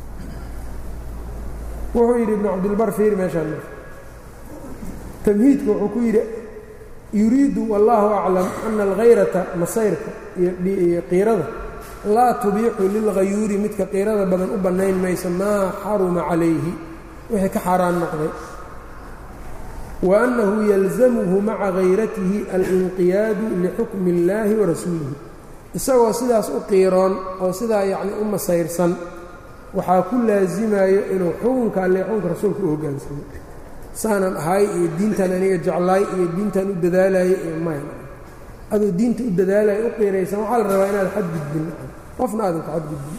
wuxuu yidhi ibnu cabdilbar fiir meeshaan marka tamhiidka wuxuu ku yidhi yuriidu wallaahu aclam ana alhayrata masayrka iyo qiirada laa tubiixu lilghayuuri midka qiirada badan u bannayn mayso maa xaruma calayhi wixii ka xaaraan noqday wa annahu yalzamuhu maca hayratihi alinqiyaadu lixukmi اllaahi wa rasuulihi isagoo sidaas u qiiroon oo sidaa yacni u masayrsan waxaa ku laasimayo inuu xukunka alle xukunka rasuulka u hoggaansamo saanan ahay iyo diintan aniga jeclaay iyo diintan u dadaalaya iyo maya aduu diinta u dadaalaya u qiiraysan waxaa la rabaa inaad xadgudbin qofna aadan ka xadgudbin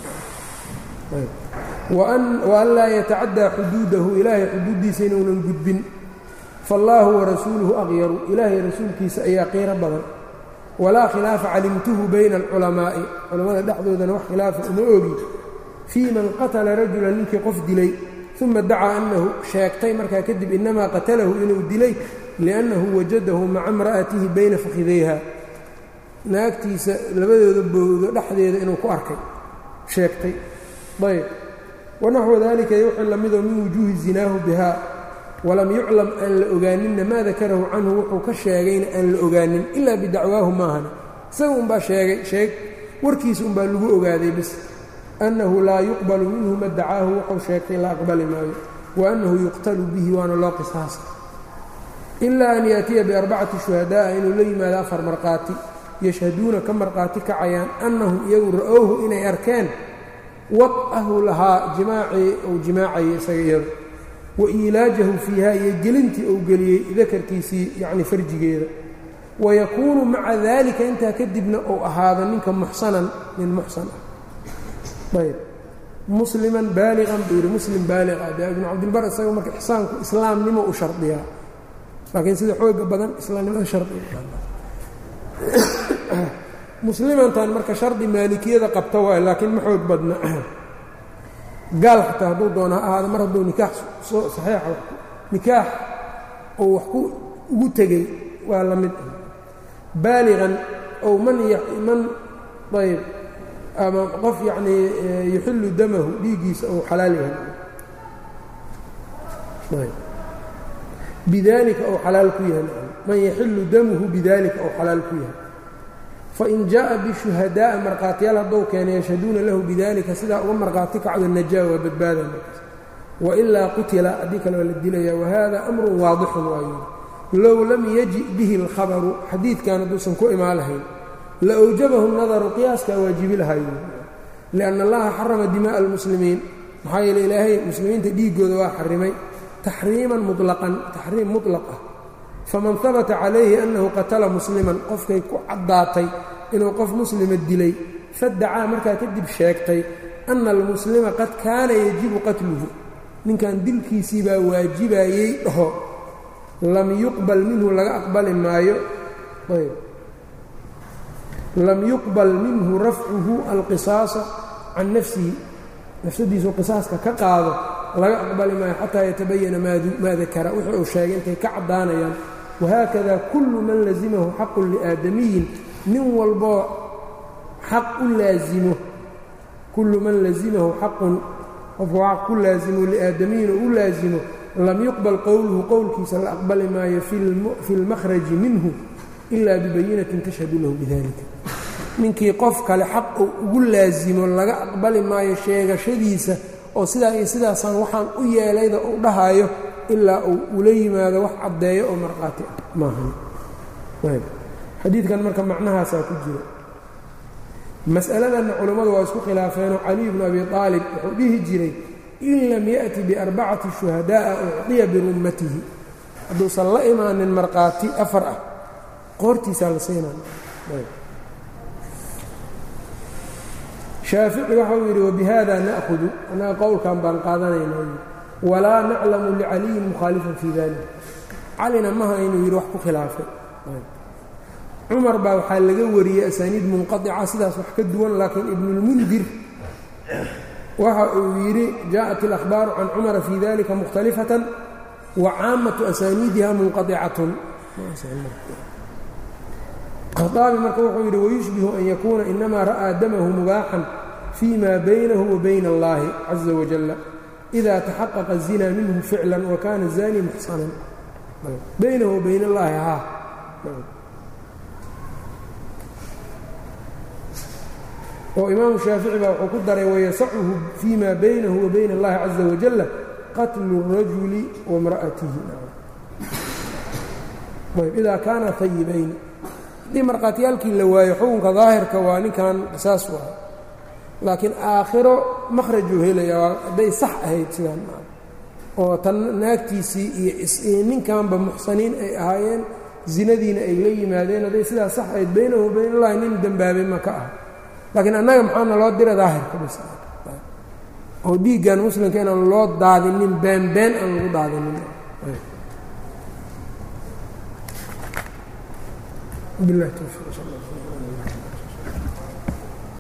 wa an laa yatacaddaa xuduudahu ilaahay xuduuddiisa inuunan gudbin faallaahu warasuuluhu aqyaru ilaahay rasuulkiisa ayaa qiiro badan walaa khilaafa calimtuhu bayna alculamaa'i culammada dhexdoodana wax khilaafa uma ogi fii man qatala rajulan ninkii qof dilay uma dacaa annahu sheegtay markaa kadib innamaa qatalahu inuu dilay liannahu wajadahu maca imra'atihi bayna fakhidayha naagtiisa labadooda bowdo dhexdeeda inuu ku arkay sheegtay ayb wanaxwu dalika wixii lamidoo min wujuuhi zinaahu bihaa walam yuclam aan la ogaaninna maa dakarahu canhu wuxuu ka sheegayna aan la ogaanin ilaa bidacwaahu maahan isaga unbaa sheegay sheeg warkiisa unbaa lagu ogaaday bis annahu laa yuqbalu minhu ma dacaahu wuxuu sheegtay la aqbali maayo wa annahu yuqtalu bihi waana loo qisaasa ilaa an yaatiya biarbacati shuhadaa'a inuu la yimaado afar markhaati yashhaduuna ka markhaati kacayaan annahum iyagu ra'owhu inay arkeen wad'ahu lahaa jimaacii uu jimaacayay isaga iyadu wa iilaajahu fiiha iyo gelintii uu geliyey dakarkiisii yacni farjigeeda wayakuunu maca daalika intaa kadibna uu ahaado ninka muxsanan nin muxsan ah ayb musliman baaliqan buu yidhi muslim baaliq ah dee ibnu cabdilbar isaga marka ixsaanku islaamnimo u shardiyaa laakiin sida xooga badan islaamnimada shardiga muslimantan marka shardi maalikiyada qabta waayo laakiin ma xoog badna gaal xataa hadduu doona ha ahaada mar hadduu nikaax soo saxiixa nikaax oo wax ku ugu tegey waa la mid baaliqan ow man man ayb ama qof yacnii yuxillu damahu dhiiggiisa ou xalaal yahay bidalika ou xalaal ku yahay man yaxillu damuhu bidalika ou xalaal ku yahay fain jaaءa bishuhadaaءa markhaatiyaal haddou keena yashhaduuna lahu bidalika sidaa uga markhaati kacdo najaa waa badbaada markaas wailaa qutila haddii kale waa la dilaya wahada amru waadixun waayo low lam yaji bihi اlkhabaru xadiidkan hadduusan ku imaan lahayn la awjabahu nadaru qiyaaskaa waajibi lahayo lianna allaha xarama dimaءa almuslimiin maxaa yeele ilaahay muslimiinta dhiiggooda waa xarimay taxriiman muطlaqan taxriim muطlaq ah faman habata calayhi annahu qatala musliman qofkay ku caddaatay inuu qof muslima dilay fadacaa markaa kadib sheegtay anna almuslima qad kaana yajibu qatluhu ninkan dilkiisii baa waajibayey dhaho lam yuqbal minhu laga aqbali maayo ayb lam yuqbal minhu rafcuhu alqisaasa can nafsihi nafsadiisu qisaaska ka qaado laga aqbali maayo xataa yatabayana maa dakara wixii uu sheegay intay ka caddaanayaan wahaakada kullu man lazimahu xaqun liaadamiyin nin walboo xaq u laazimo kullu man lazimahu xaqun qofku xaq ku laazimo liaadamiyin oo u laazimo lam yuqbal qowluhu qowlkiisa la aqbali maayo fi lmakhraji minhu ilaa bibayinatin tashhadu lahu bidalika ninkii qof kale xaq uu ugu laazimo laga aqbali maayo sheegashadiisa oo sidaa iyo sidaasaan waxaan u yeelayda uu dhahayo ilaa uu ula yimaado wax caddeeyo oo markhaati ah maahan xadiidkan marka macnahaasaa ku jira mas'aladanna culammadu waa isku khilaafeenoo caliy bnu abi aalib wuxuu dhihi jiray in lam ya'ti biarbacati shuhadaa'a ucdiya birummatihi hadduusan la imaanin markhaati afar ah qoortiisaa la siinaa shaafici waxau yidhi wabihada na'hudu annaga qowlkan baan qaadanaynaa walaa naclamu licaliyin mukhaalifan fii dalik calina maha inuu yidhi wax ku khilaafay cumar baa waxaa laga wariyey asaaniid munqaطica sidaas wax ka duwan laakiin ibnulmundir waxa uu yidhi jaaءat اlأkhbaaru can cumara fii dalika mukhtalifatan wa caamatu asaaniidiha munqaطicatun khaaabi marka wuxuu yidhi wayushbihu an yakuuna inama ra'aa damahu mubaaxan fii ma baynahu wa bayna اllahi caza wajala إida taxaqaqa الzina minhu ficla wakana zani muxsanan baynahu wa bayn اllahi haa oo imaamu shaafici baa wuxuu ku daray wayasacuhu fii ma baynahu wa bayna اllahi caza wajala qatlu الrajuli wamra'atihi idaa kaana hayibayn haddii markhaatiyaalkii la waayo xukunka daahirka waa ninkan qisaas waay laakiin aakhiro makhrajuu helayaa hadday sax ahayd sidaan oo tan naagtiisii iyo ninkanba muxsaniin ay ahaayeen zinadiina ay la yimaadeen hadday sidaa sax ahayd baynahu bayn allahi nin dembaabay ma ka ah laakiin annaga maxaana loo dira daahirka bis oo dhiiggan muslimka inaan loo daadinin beenbeen aan lagu daadinin bilahi towfiiq sal